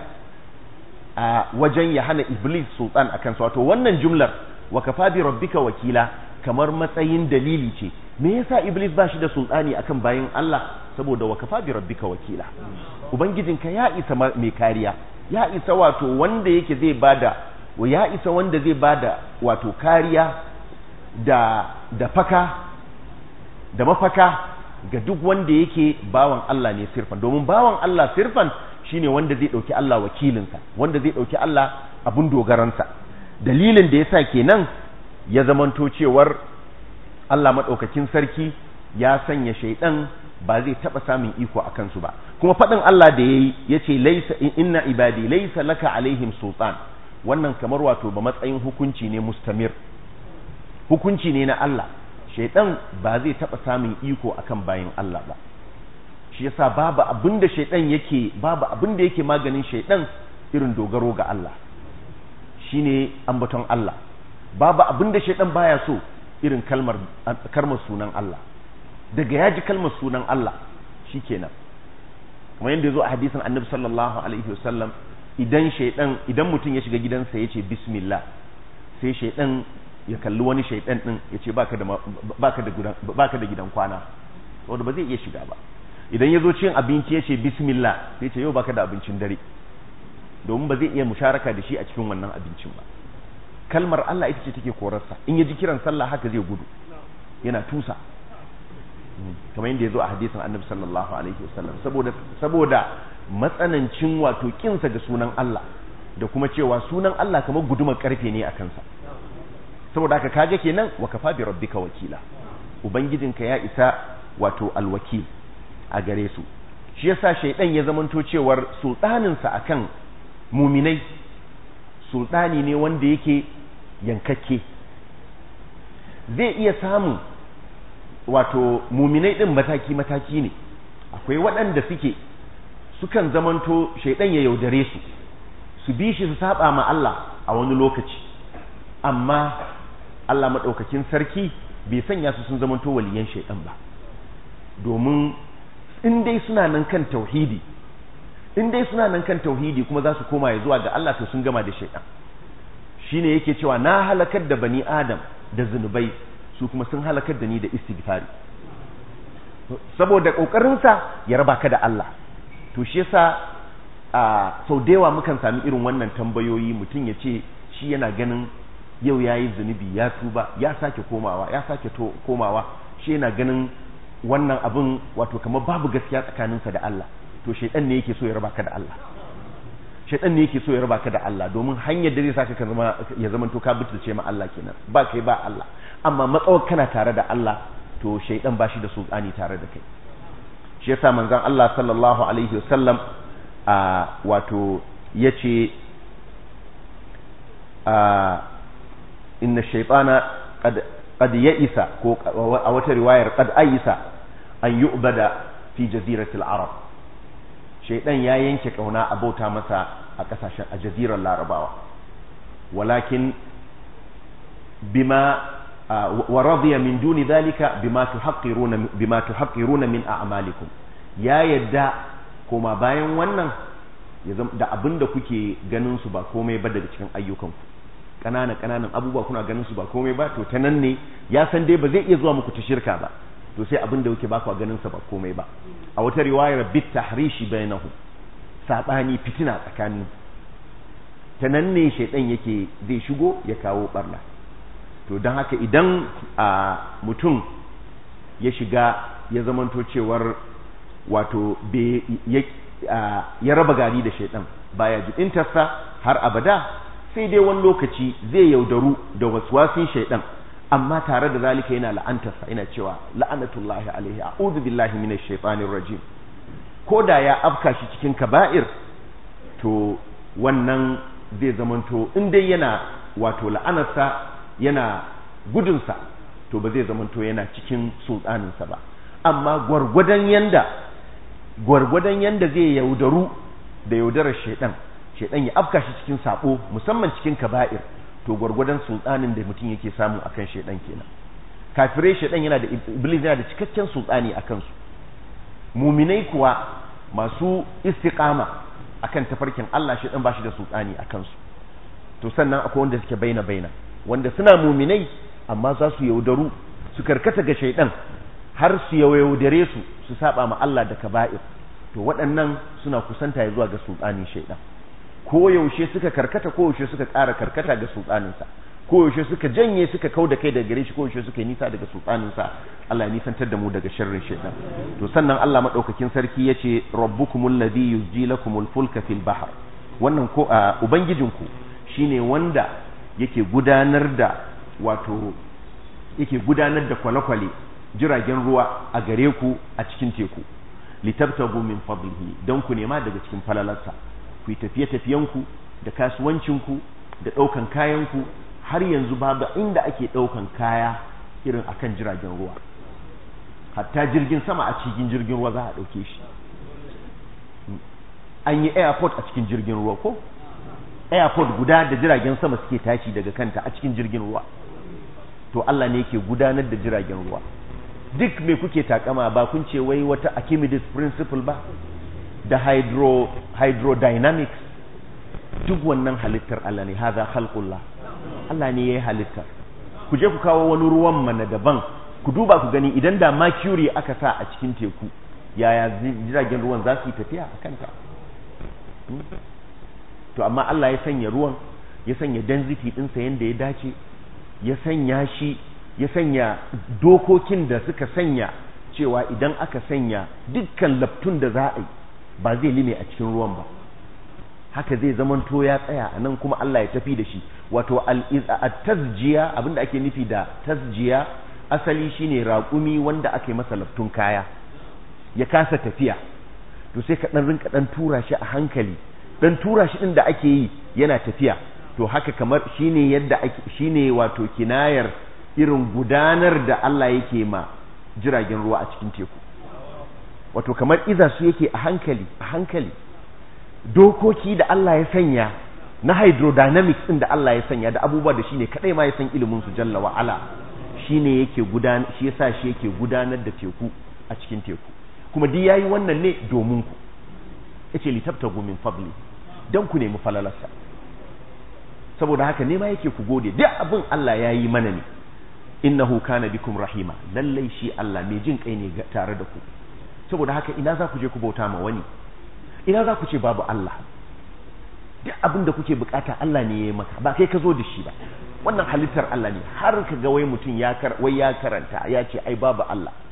a wajen ya hana iblis sultan a kansa wato wannan jumlar wa kafa bi rabbika wakila kamar matsayin dalili ce me yasa iblis ba shi da sultani akan bayin Allah saboda wa kafa bi rabbika wakila ubangijinka ya isa mai kariya ya isa wato wanda yake zai bada ya isa wanda zai bada wato kariya da da faka da mafaka ga duk wanda yake bawan Allah ne sirfan domin bawan Allah sirfan shine wanda zai dauki Allah wakilinsa wanda zai dauki Allah abun dogaransa dalilin da yasa kenan ya zamanto cewar Allah madaukakin sarki ya sanya shaidan ba zai taba samun iko a kansu ba kuma faɗin Allah da yayi yace laysa inna ibadi laysa laka alaihim sultan wannan kamar wato ba matsayin hukunci ne mustamir hukunci ne na Allah shaidan ba zai taba samun iko akan bayin Allah ba shi yasa babu abinda shaidan yake babu abinda yake maganin shaidan irin dogaro ga Allah shine ambaton Allah babu abinda shaidan baya so irin kalmar kalmar sunan Allah daga yaji kalmar sunan Allah shikenan kamar yadda yazo a hadisin Annabi sallallahu alaihi wasallam idan shaidan idan mutum ya shiga gidansa yace bismillah sai shaidan ya kalli wani shaidan din yace baka da baka da gidan baka da gidan kwana saboda ba zai iya shiga ba idan ya zo cin abinci ya ce bismillah sai ce yau baka da abincin dare domin ba zai iya musharaka da shi a cikin wannan abincin ba kalmar Allah ita ce take korarsa in ya ji kiran sallah haka zai gudu yana tusa kamar yadda ya zo a hadisin annabi sallallahu alaihi wasallam saboda saboda matsanancin wato kinsa ga sunan Allah da kuma cewa sunan Allah kamar gudumar karfe ne a kansa saboda haka kaga kenan wa kafa bi rabbika wakila ubangijinka ya isa wato alwakil a gare su shi yasa shaidan ya zamanto cewar sultaninsa akan muminai sultani ne wanda yake yankakke zai iya samun wato muminai din mataki-mataki ne akwai waɗanda suke sukan zamanto shaidan ya yaudare su su bi shi su saba ma Allah a wani lokaci amma Allah maɗaukakin sarki bai sanya su sun zamanto waliyan shaidan ba domin in dai suna nan kan tauhidi in dai suna nan kan tauhidi kuma za su koma ya zuwa ga Allah to sun gama da shaidan shine yake cewa na halakar da bani adam da zunubai su kuma sun halakar da ni da istighfari saboda kokarinsa ya raba ka da Allah to shi yasa a sau da yawa mukan sami irin wannan tambayoyi mutum ya ce shi yana ganin yau ya yi zunubi ya tuba ya sake komawa ya sake komawa shi yana ganin wannan abin wato kamar babu gaskiya tsakaninsa da Allah to shaidan ne yake so ya raba ka da Allah shaidan ne yake so ya raba ka da Allah domin hanyar da zai saka ka zama ya zama to ka butulce ma Allah kenan ba kai ba Allah amma matsawar kana tare da Allah to shaidan ba shi da sultani tare da kai shi yasa manzon Allah sallallahu alaihi wasallam a wato yace a inna shaytana qad qad ya'isa ko a wata riwayar qad ayisa an yu'bada fi jaziratil arab shaydan ya yanke kauna a bauta masa a kasashen a jazirar larabawa walakin bima wa radiya min duni dhalika bima tuhaqqiruna bima tuhaqqiruna min a'malikum ya yadda kuma bayan wannan da abinda kuke ganin su ba komai ba daga cikin ayyukanku ƙananan ƙananan abubuwa kuna ganin su ba komai ba to ta nan ne ya san dai ba zai iya zuwa muku ta shirka ba to sai abin da yake ba ku ganin sa ba komai ba a wata riwayar bit tahrishi bainahu sabani fitina tsakani ta nan ne shaidan yake zai shigo ya kawo barna to don haka idan a mutum ya shiga ya zamanto cewar wato ya raba gari da shaidan baya jibintarsa har abada sai dai wani lokaci zai yaudaru da waswasin shaidan amma tare da zalika yana la'antarsa yana cewa la'anatullahi alaihi a'udhu billahi minash shaitanir rajim ko da ya afka shi cikin kaba'ir to wannan zai zamanto in dai yana wato la'anarsa yana gudunsa to ba zai zamanto yana cikin sultaninsa ba amma gwargwadon yanda gwargwadon yanda zai yaudaru da yaudarar shaidan shaidan ya afka shi cikin sabo musamman cikin kaba'ir to gwargwadon sultanin da mutum yake samu akan shaidan kenan kafirai shaidan yana da iblis yana da cikakken sultani akan su muminai kuwa masu istiqama akan tafarkin Allah shaidan ba shi da sultani akan su to sannan akwai wanda suke baina baina wanda suna muminai amma za su yaudaru su karkata ga shaidan har su yaudare su su saba ma Allah da kaba'ir to waɗannan suna kusanta ya zuwa ga sultanin shaidan ko yaushe suka karkata ko yaushe suka ƙara karkata ga sultaninsa ko yaushe suka janye suka kau da kai daga gare shi ko yaushe suka yi nisa daga sultaninsa Allah ya nisantar da mu daga sharrin shaitan to sannan Allah madaukakin sarki yace rabbukumul ladhi yuzji lakumul fulka fil bahr wannan ko ubangijinku shine wanda yake gudanar da wato yake gudanar da kwale-kwale jiragen ruwa a gare ku a cikin teku litabtagu min fadlihi don ku nema daga cikin falalarsa ku yi tafiye-tafiyenku da kasuwancinku da ɗaukan kayanku har yanzu babu inda ake ɗaukan kaya irin akan jiragen ruwa hatta jirgin sama a cikin jirgin ruwa za a ɗauke shi an yi airport a cikin jirgin ruwa ko airport guda da jiragen sama suke tashi daga kanta a cikin jirgin ruwa to Allah ne yake gudanar da jiragen ruwa duk me kuke takama ba kun ce wai wata Archimedes principle ba da hydro hydrodynamics duk wannan halittar Allah ne haza khalqullah Allah ne yayi halittar ku je ku kawo wani ruwan mana daban ku duba ku gani idan da mercury aka sa a cikin teku yaya jiragen ruwan za su yi tafiya a kanta to amma Allah ya sanya ruwan ya sanya density ɗinsa yadda ya dace ya sanya shi ya sanya dokokin da suka sanya cewa idan aka sanya dukkan laftun da za a yi ba zai lime a cikin ruwan ba haka zai zamanto ya tsaya a nan kuma Allah ya tafi da shi wato at-tazjiya abinda ake nufi da tazjiya asali shine raƙumi wanda aka yi masa laftun kaya ya kasa tafiya to sai ka dan rinka dan tura shi a hankali dan tura shi din da ake yi yana tafiya to haka kamar shine yadda ake shine wato kinayar irin gudanar da Allah yake ma jiragen ruwa a cikin teku wato kamar iza su yake a hankali a hankali dokoki da Allah ya sanya na hydrodynamics din da Allah ya sanya da abubuwa da shine kadai ma ya san ilimin su jalla wa ala shine yake gudanar shi yasa shi yake gudanar da teku a cikin teku kuma duk yayi wannan ne domin ku yace litabtagu min fadli dan ku nemi falalarsa saboda haka ne ma yake ku gode duk abin Allah ya yi mana ne innahu kana bikum rahima lallai shi Allah mai jin kai ne tare da ku saboda haka ina za ku je ku bauta ma wani ina za ku ce babu Allah duk abin da kuke bukata Allah ne ya yi maka ba kai ka zo da shi ba wannan halittar Allah ne har ka ga wai mutum ya kar wai ya karanta ya ce ai babu Allah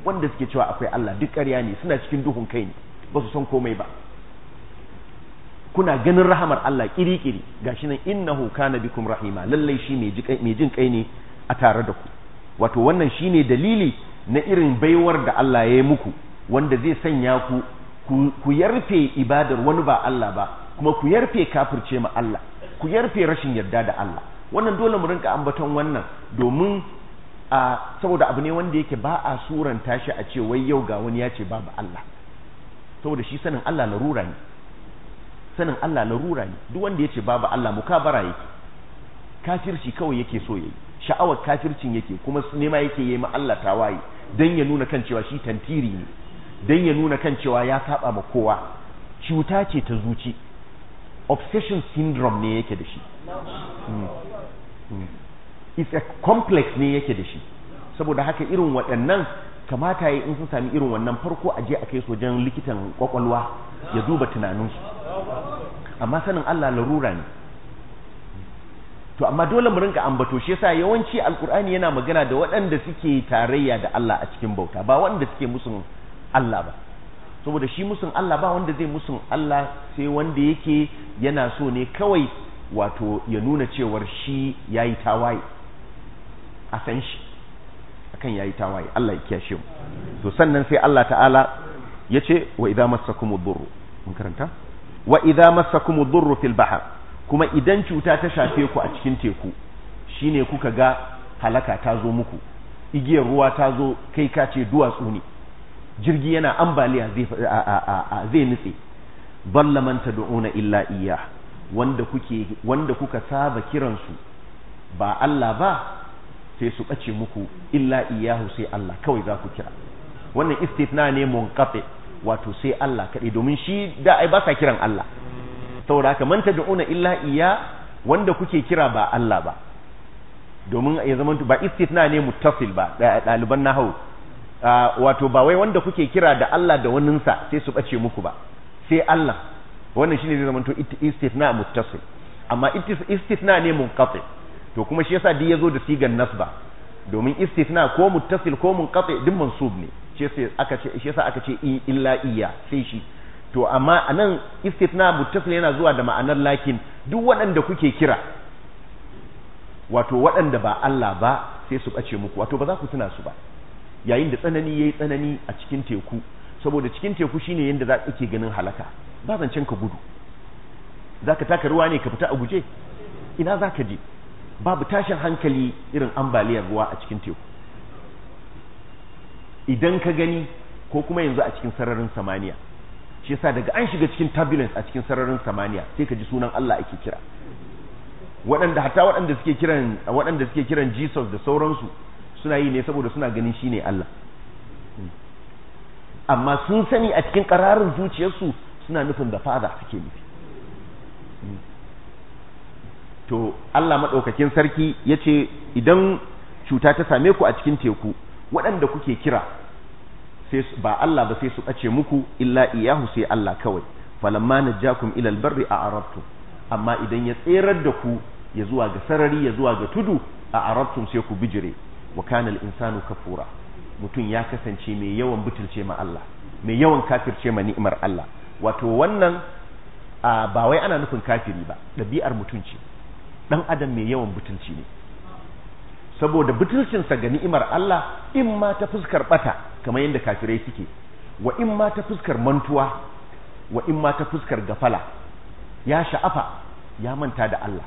wanda suke cewa akwai Allah duk ƙarya ne suna cikin duhun kai ne ba su san komai ba kuna ganin rahamar Allah kiri-kiri gashi nan innahu kana bikum rahima lallai shi mai jin kai ne a tare da ku wato wannan shine dalili na irin baiwar da Allah ya yi muku wanda zai sanya ku ku yarfe ibadar wani ba Allah ba kuma ku yarfe kafirce ma Allah ku yarfe rashin yarda da Allah wannan dole mu rinka ambaton wannan domin a saboda abu ne wanda yake ba a suranta shi a ce wai yau ga wani ya ce babu Allah saboda shi sanin Allah larura ne sanin Allah larura ne duk wanda ya ce babu Allah mukabara yake kafirci kawai yake so yayi sha'awar kafircin yake kuma nema yake yi ma Allah tawaye dan ya nuna kan cewa shi tantiri ne dan ya nuna kan cewa ya saba ma kowa cuta ce ta zuci obsession syndrome ne yake da shi it's a complex ne yake da shi saboda haka irin waɗannan kamata ya in sun sami irin wannan farko a je a kai su wajen likitan kwakwalwa ya duba tunaninsu amma sanin Allah larura ne to amma dole mu rinka ambato shi yasa yawanci alkur'ani yana magana da waɗanda suke tarayya da Allah a cikin bauta ba wanda suke musun Allah ba saboda shi musun Allah ba wanda zai musun Allah sai wanda yake yana so ne kawai wato ya nuna cewar shi yayi tawaye a san shi akan yayi tawaye Allah ya kiyashe mu to sannan sai Allah ta'ala yace wa idza massakumud durru mun karanta wa idza massakumud durru fil bahr kuma idan cuta ta shafe ku a cikin teku shine kuka ga halaka ta zo muku igiyar ruwa ta zo kai ka ce duwatsu ne jirgi yana ambaliya zai zai nutse balla man tad'una illa iya wanda kuke wanda kuka saba kiransu ba Allah ba sai su bace muku illa iyahu sai Allah kawai za ku kira wannan istithna ne munqati wato sai Allah kaɗai domin shi da ai ba sa kiran Allah saboda haka man tad'una illa iya wanda kuke kira ba Allah ba domin ya zama ba istithna ne muttasil ba ɗaliban nahwu wato ba wai wanda kuke kira da Allah da waninsa sai su bace muku ba sai Allah wannan shine zai zama to istithna muttasil amma istithna ne munqati to kuma shi yasa duk yazo da sigan nasba domin istithna ko muttasil ko munqati duk mansub ne shi yasa aka ce shi yasa aka ce illa iya sai shi to amma anan istithna muttasil yana zuwa da ma'anar lakin duk waɗanda kuke kira wato waɗanda ba Allah ba sai su ɓace muku wato ba za ku tuna su ba yayin da tsanani yayi tsanani a cikin teku saboda cikin teku shine yanda za ke ganin halaka ba zancen ka gudu zaka taka ruwa ne ka fita a guje ina zaka je babu tashin hankali irin ambaliyar ruwa a cikin teku idan ka gani ko kuma yanzu a cikin sararin samaniya shi yasa daga an shiga cikin turbulence a cikin sararin samaniya sai ka ji sunan Allah ake kira waɗanda hatta waɗanda suke kiran waɗanda suke kiran Jesus da sauransu suna yi ne saboda suna ganin shine Allah amma sun sani a cikin ƙararin zuciyarsu suna nufin da fada suke nufi to Allah maɗaukakin sarki ya ce idan cuta ta same ku a cikin teku waɗanda kuke kira ba Allah ba sai su ɓace muku illa iyahu sai Allah kawai falamma najjakum ilal barri a arabtu amma idan ya tserar da ku ya zuwa ga sarari ya zuwa ga tudu a arabtum sai ku bijire wa kana al-insanu kafura mutum ya kasance mai yawan butulce ma Allah mai yawan kafirce ma ni'imar Allah wato wannan ba wai ana nufin kafiri ba ɗabi'ar mutum ce dan adam mai yawan butulci ne saboda butulcinsa ga ni'imar Allah in ma ta fuskar bata kamar yadda kafirai suke wa in ma ta fuskar mantuwa wa in ma ta fuskar gafala ya sha'afa ya manta da Allah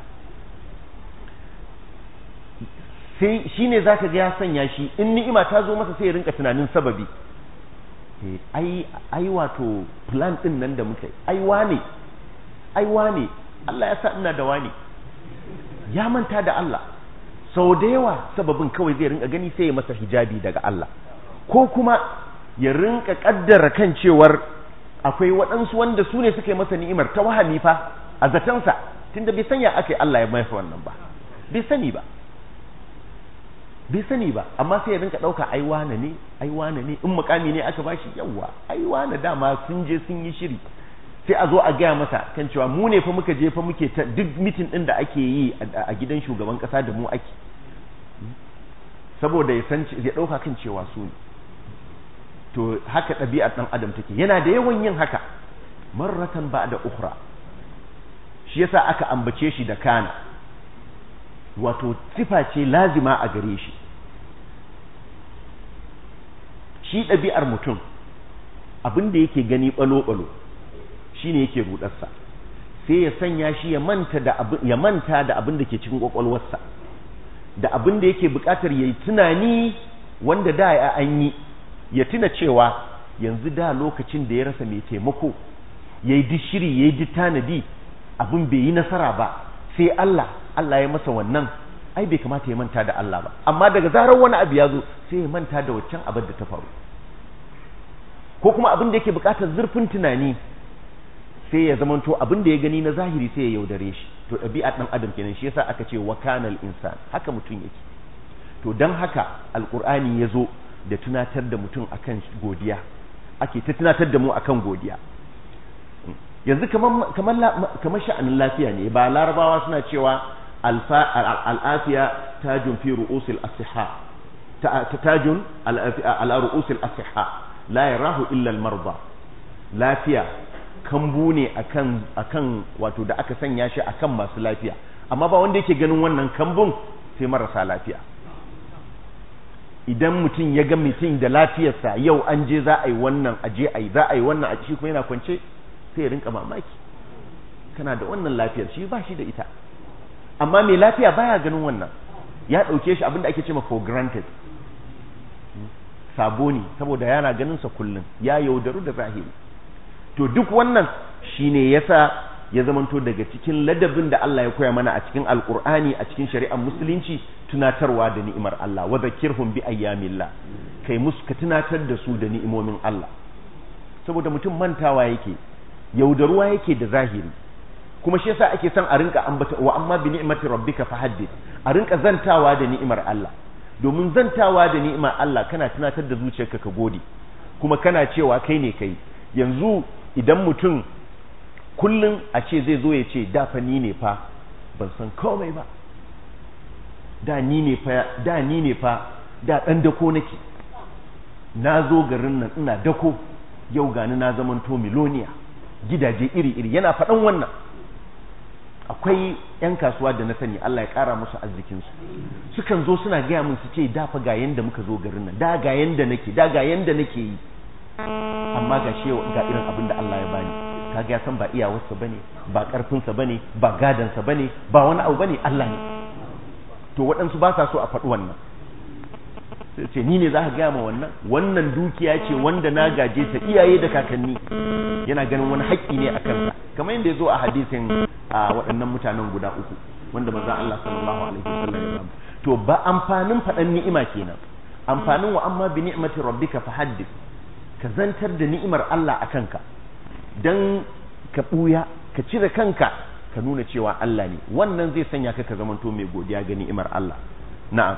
sai shine zaka ga ya sanya shi in ni'ima ta zo masa sai ya rinka tunanin sababi ai ai wato plan din nan da muka yi ai wane ai wane Allah ya sa ina da wane ya manta da Allah sau da yawa sababin kawai zai rinka gani sai ya masa hijabi daga Allah ko kuma ya rinka kaddara kan cewar akwai waɗansu wanda su ne suka yi masa ni'imar ta wahami fa a zatansa tunda bai sanya aka yi Allah ya mai wannan ba bai sani ba bai sani ba amma sai ya rinka ɗauka ai wane ne ai wane ne in mukami ne aka bashi yawa ai wane dama sun je sun yi shiri sai a zo a gaya masa kan cewa mu ne fa muka je fa muke ta duk mitin din da ake yi a gidan shugaban kasa da mu ake saboda ya san ya dauka kan cewa su ne to haka ɗabi'ar ɗan adam take yana da yawan yin haka marratan ba da ukhra shi yasa aka ambace shi da kana wato sifa ce lazima a gare shi shi ɗabi'ar mutum abin da yake gani ɓalo-ɓalo shi ne yake rudarsa sai ya sanya shi ya manta da abin ya manta da abin da ke cikin kwakwalwarsa da abin da yake buƙatar ya yi tunani wanda da ya an yi ya tuna cewa yanzu da lokacin da ya rasa mai taimako ya yi duk shiri ya yi duk tanadi abin bai yi nasara ba sai Allah Allah ya masa wannan ai bai kamata ya manta da Allah ba amma daga zarar wani abu ya zo sai ya manta da waccan abin da ta faru ko kuma abin da yake bukatar zurfin tunani sai ya zamanto abin da ya gani na zahiri sai ya yaudare shi to ɗabi'a ɗan adam kenan shi yasa aka ce wa kanal insan haka mutum yake to dan haka alqur'ani ya zo da tunatar da mutum akan godiya ake ta tunatar da mu akan godiya yanzu kamar kamar kamar sha'anin lafiya ne ba larabawa suna cewa al'afiya tajun fi ru'usil asiha tajun ala ru'usil asiha la yarahu illa al-marda lafiya kambu ne akan akan wato da aka sanya shi akan masu lafiya amma ba wanda yake ganin wannan kambun sai marasa lafiya idan mutum ya ga mutum da lafiyarsa yau an je za a yi wannan a je a yi za a yi wannan a shi kuma yana kwance sai ya rinka mamaki kana da wannan lafiyar shi ba shi da ita amma mai lafiya baya ganin wannan ya ɗauke shi abinda ake cewa for granted sabo ne saboda yana ganin sa kullum ya yaudaru da zahiri to duk wannan shine yasa ya zamanto daga cikin ladabin da Allah ya koya mana a cikin alkur'ani a cikin shari'ar musulunci tunatarwa da ni'imar Allah wa zakirhum bi ayyamillah kai musu ka tunatar da su da ni'imomin Allah saboda mutum mantawa yake yaudaruwa yake da zahiri kuma shi yasa ake son a rinka ambata wa amma bi ni'mati rabbika fahaddith a rinka zantawa da ni'imar Allah domin zantawa da ni'imar Allah kana tunatar da zuciyarka ka gode kuma kana cewa kai ne kai yanzu idan mutum kullum a ce zai zo ya ce da fa ni ne fa ban san komai ba da ni ne fa da ni ne fa da dan dako nake na zo garin nan ina dako yau gani na zamanto miloniya gidaje iri-iri yana faɗan wannan akwai 'yan kasuwa da na sani Allah ya ƙara musu arzikinsu sukan zo suna gaya min su ce da fa ga yanda muka zo garin nan da ga yanda nake da ga yanda nake yi amma ga shi ga irin abin da Allah ya bani kaga ya san ba iyawarsa bane ba karfinsa bane ba gadansa bane ba wani abu bane Allah ne to waɗansu ba sa so a faɗi wannan sai ce ni ne za ka gaya ma wannan wannan dukiya ce wanda na gaje ta iyaye da kakanni yana ganin wani haƙƙi ne a kansa kamar yadda ya zo a hadisin a waɗannan mutanen guda uku wanda manzon Allah sallallahu alaihi wasallam ya bamu to ba amfanin faɗan ni'ima kenan amfanin wa amma bi ni'mati rabbika fahaddith ka zantar da ni'imar Allah a kanka dan ka buya ka cire kanka ka nuna cewa Allah ne wannan zai sanya ka ka zamanto mai godiya ga ni'imar Allah na'am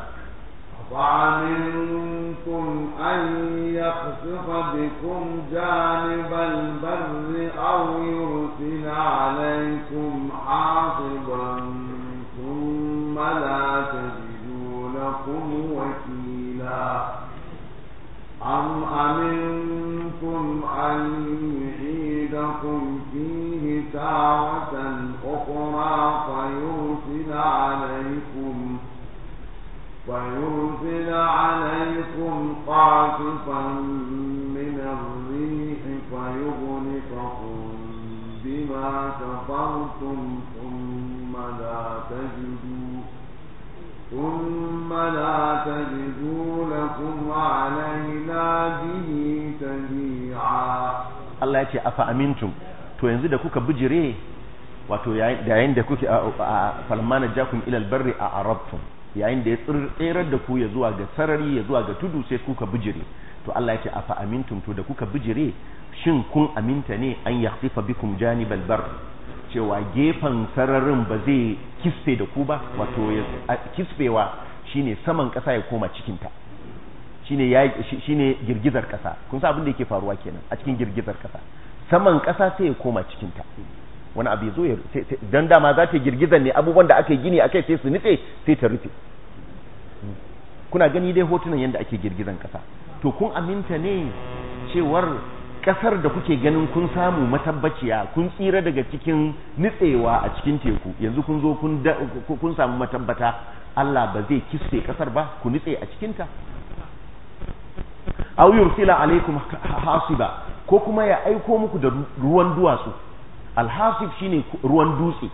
وأمنتم أن يخسف بكم جانب البر أو يرسل عليكم حاصبا ثم لا تجدوا لكم وكيلا أم أمنتم أن يعيدكم فيه تارة أخرى فيرسل عليكم ويرسل عليكم قاصفا من الريح فيغرقكم بما كفرتم ثم لا تجدوا ثم لا تجدوا لكم علينا به تبيعا Allah ya ce afa amintum to yanzu da kuka bijire wato yayin da kuke falmana jakum ilal barri a arabtum yayin da ya tserar da ku ya zuwa ga sarari ya zuwa ga tudu sai kuka bijire to Allah ya ce afa amintum to da kuka bijire shin kun aminta ne an yakhsifa bikum janibal bar cewa gefen sararin ba zai kisfe da ku ba wato kisfewa shine saman kasa ya koma cikin ta shine ya shine girgizar kasa kun san abin da yake faruwa kenan a cikin girgizar kasa saman kasa sai ya koma cikin ta wani abu ya zo don dama za ta girgizar ne abubuwan da aka yi gini akai sai su nutse sai ta rufe kuna gani dai hotunan yadda ake girgizan kasa to kun aminta ne cewar kasar da kuke ganin kun samu matabbaciya kun tsira daga cikin nitsewa a cikin teku yanzu kun zo kun da- kun samu matabbata Allah ba zai kisse kasar ba ku nitse a cikinta aw yursila alaikum hasiba ko kuma ya aiko muku da ruwan duwatsu alhasib shine ruwan dutse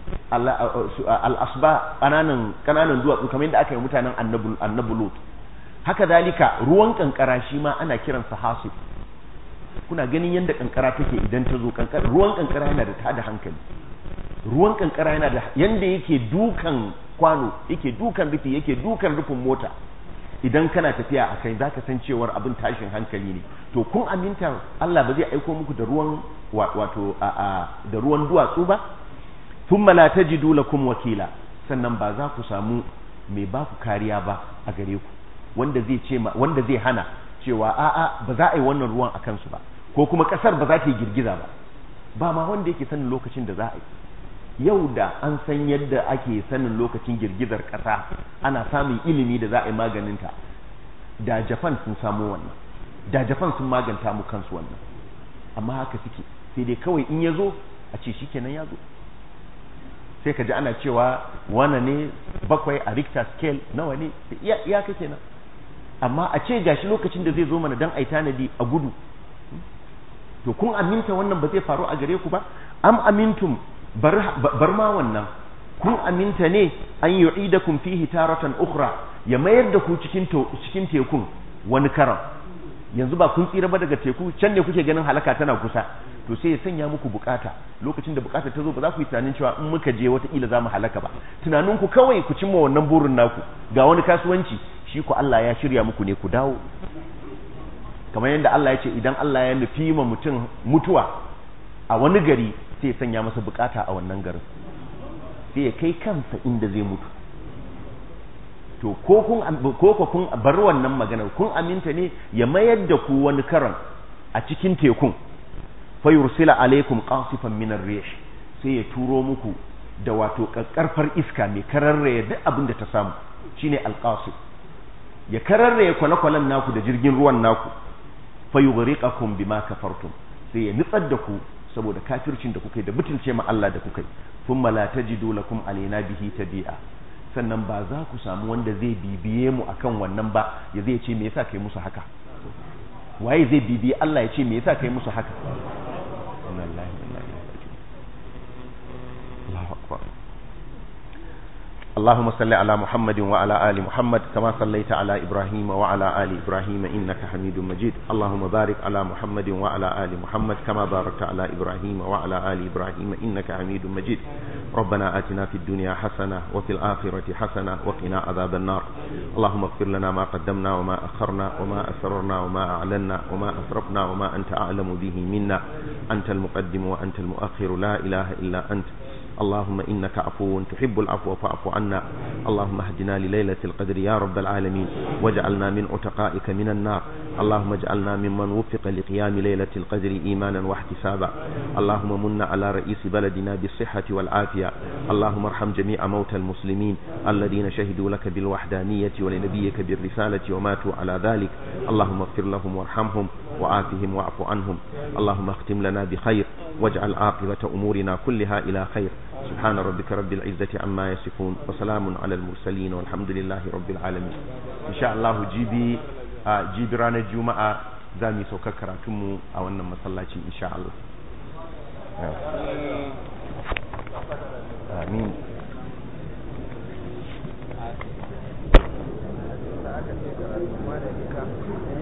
al-asba kananan kananan duwatsu kamar yadda aka yi mutanen annabu annabu lut haka zalika ruwan kankara shi ma ana kiransa hasib kuna ganin yadda kankara take idan ta zo kankara ruwan kankara yana da tada hankali ruwan kankara yana da yanda yake dukan kwano yake dukan rufi yake dukan rufin mota idan kana tafiya a kai zaka san cewar abin tashin hankali ne to kun aminta Allah ba zai aiko muku da ruwan wato a da ruwan duwatsu ba thumma la tajidu lakum wakila sannan ba za ku samu mai ba ku kariya ba a gare ku wanda zai ce wanda zai hana cewa a'a ba za a yi wannan ruwan a kansu ba ko kuma kasar ba za ta yi girgiza ba ba ma wanda yake sanin lokacin da za a yi yau da an san yadda ake sanin lokacin girgizar kasa ana samun ilimi da za a yi maganinta da japan sun samu wannan da japan sun maganta mu kansu wannan amma haka suke sai dai kawai in ya zo a ce shi kenan ya zo sai ka ji ana cewa wane ne bakwai a richter scale nawa ne iya ka kenan amma a ce gashi lokacin da zai zo mana dan ai tanadi a gudu to kun aminta wannan ba zai faru a gare ku ba am amintum bar ma wannan kun aminta ne an yu'idakum fihi taratan ukhra ya mayar da ku cikin cikin tekun wani karam yanzu ba kun tsira ba daga teku can ne kuke ganin halaka tana kusa to sai ya sanya muku bukata lokacin da bukata ta zo ba za ku yi tunanin cewa in muka je wataƙila za mu halaka ba tunanin ku kawai ku cimma wannan burin naku ga wani kasuwanci shi ku Allah ya shirya muku ne ku dawo kamar yadda Allah ya ce idan Allah ya nufi ma mutum mutuwa a wani gari sai ya sanya masa bukata a wannan garin sai ya kai kansa inda zai mutu to ko kun ko kun bar wannan maganar kun aminta ne ya mayar da ku wani karan a cikin tekun fa yursila alaikum qasifan min ar-rih sai ya turo muku da wato kakkarfar iska mai kararraye duk abin da ta samu shine alqasif ya kararraye kwale-kwalen naku da jirgin ruwan naku fa yughriqakum bima kafartum sai ya nutsar da ku saboda kafircin da kuka yi da butulce ma Allah da kuka yi thumma la tajidu lakum alaina bihi tabi'a sannan ba za ku samu wanda zai bibiye mu akan wannan ba ya zai ce me yasa kai musu haka waye zai bibiye Allah ya ce me yasa kai musu haka inna lillahi wa inna ilaihi raji'un Allahu akbar اللهم صل على محمد وعلى آل محمد كما صليت على إبراهيم وعلى آل إبراهيم إنك حميد مجيد اللهم بارك على محمد وعلى آل محمد كما باركت على إبراهيم وعلى آل إبراهيم إنك حميد مجيد ربنا آتنا في الدنيا حسنة وفي الآخرة حسنة وقنا عذاب النار اللهم اغفر لنا ما قدمنا وما أخرنا وما أسررنا وما أعلنا وما أسرفنا وما أنت أعلم به منا أنت المقدم وأنت المؤخر لا إله إلا أنت اللهم إنك عفو تحب العفو فاعف عنا اللهم اهدنا لليلة القدر يا رب العالمين واجعلنا من عتقائك من النار اللهم اجعلنا ممن وفق لقيام ليلة القدر إيمانا واحتسابا اللهم من على رئيس بلدنا بالصحة والعافية اللهم ارحم جميع موتى المسلمين الذين شهدوا لك بالوحدانية ولنبيك بالرسالة وماتوا على ذلك اللهم اغفر لهم وارحمهم وآتهم واعف عنهم اللهم اختم لنا بخير واجعل عاقبة أمورنا كلها إلى خير سبحان ربك رب العزة عما يصفون وسلام على المرسلين والحمد لله رب العالمين إن شاء الله جيبي جيبي رانا الجمعة زامي سوكا كراتمو أو أن مسلاتي إن شاء الله آمين aka ce karatu ma da ika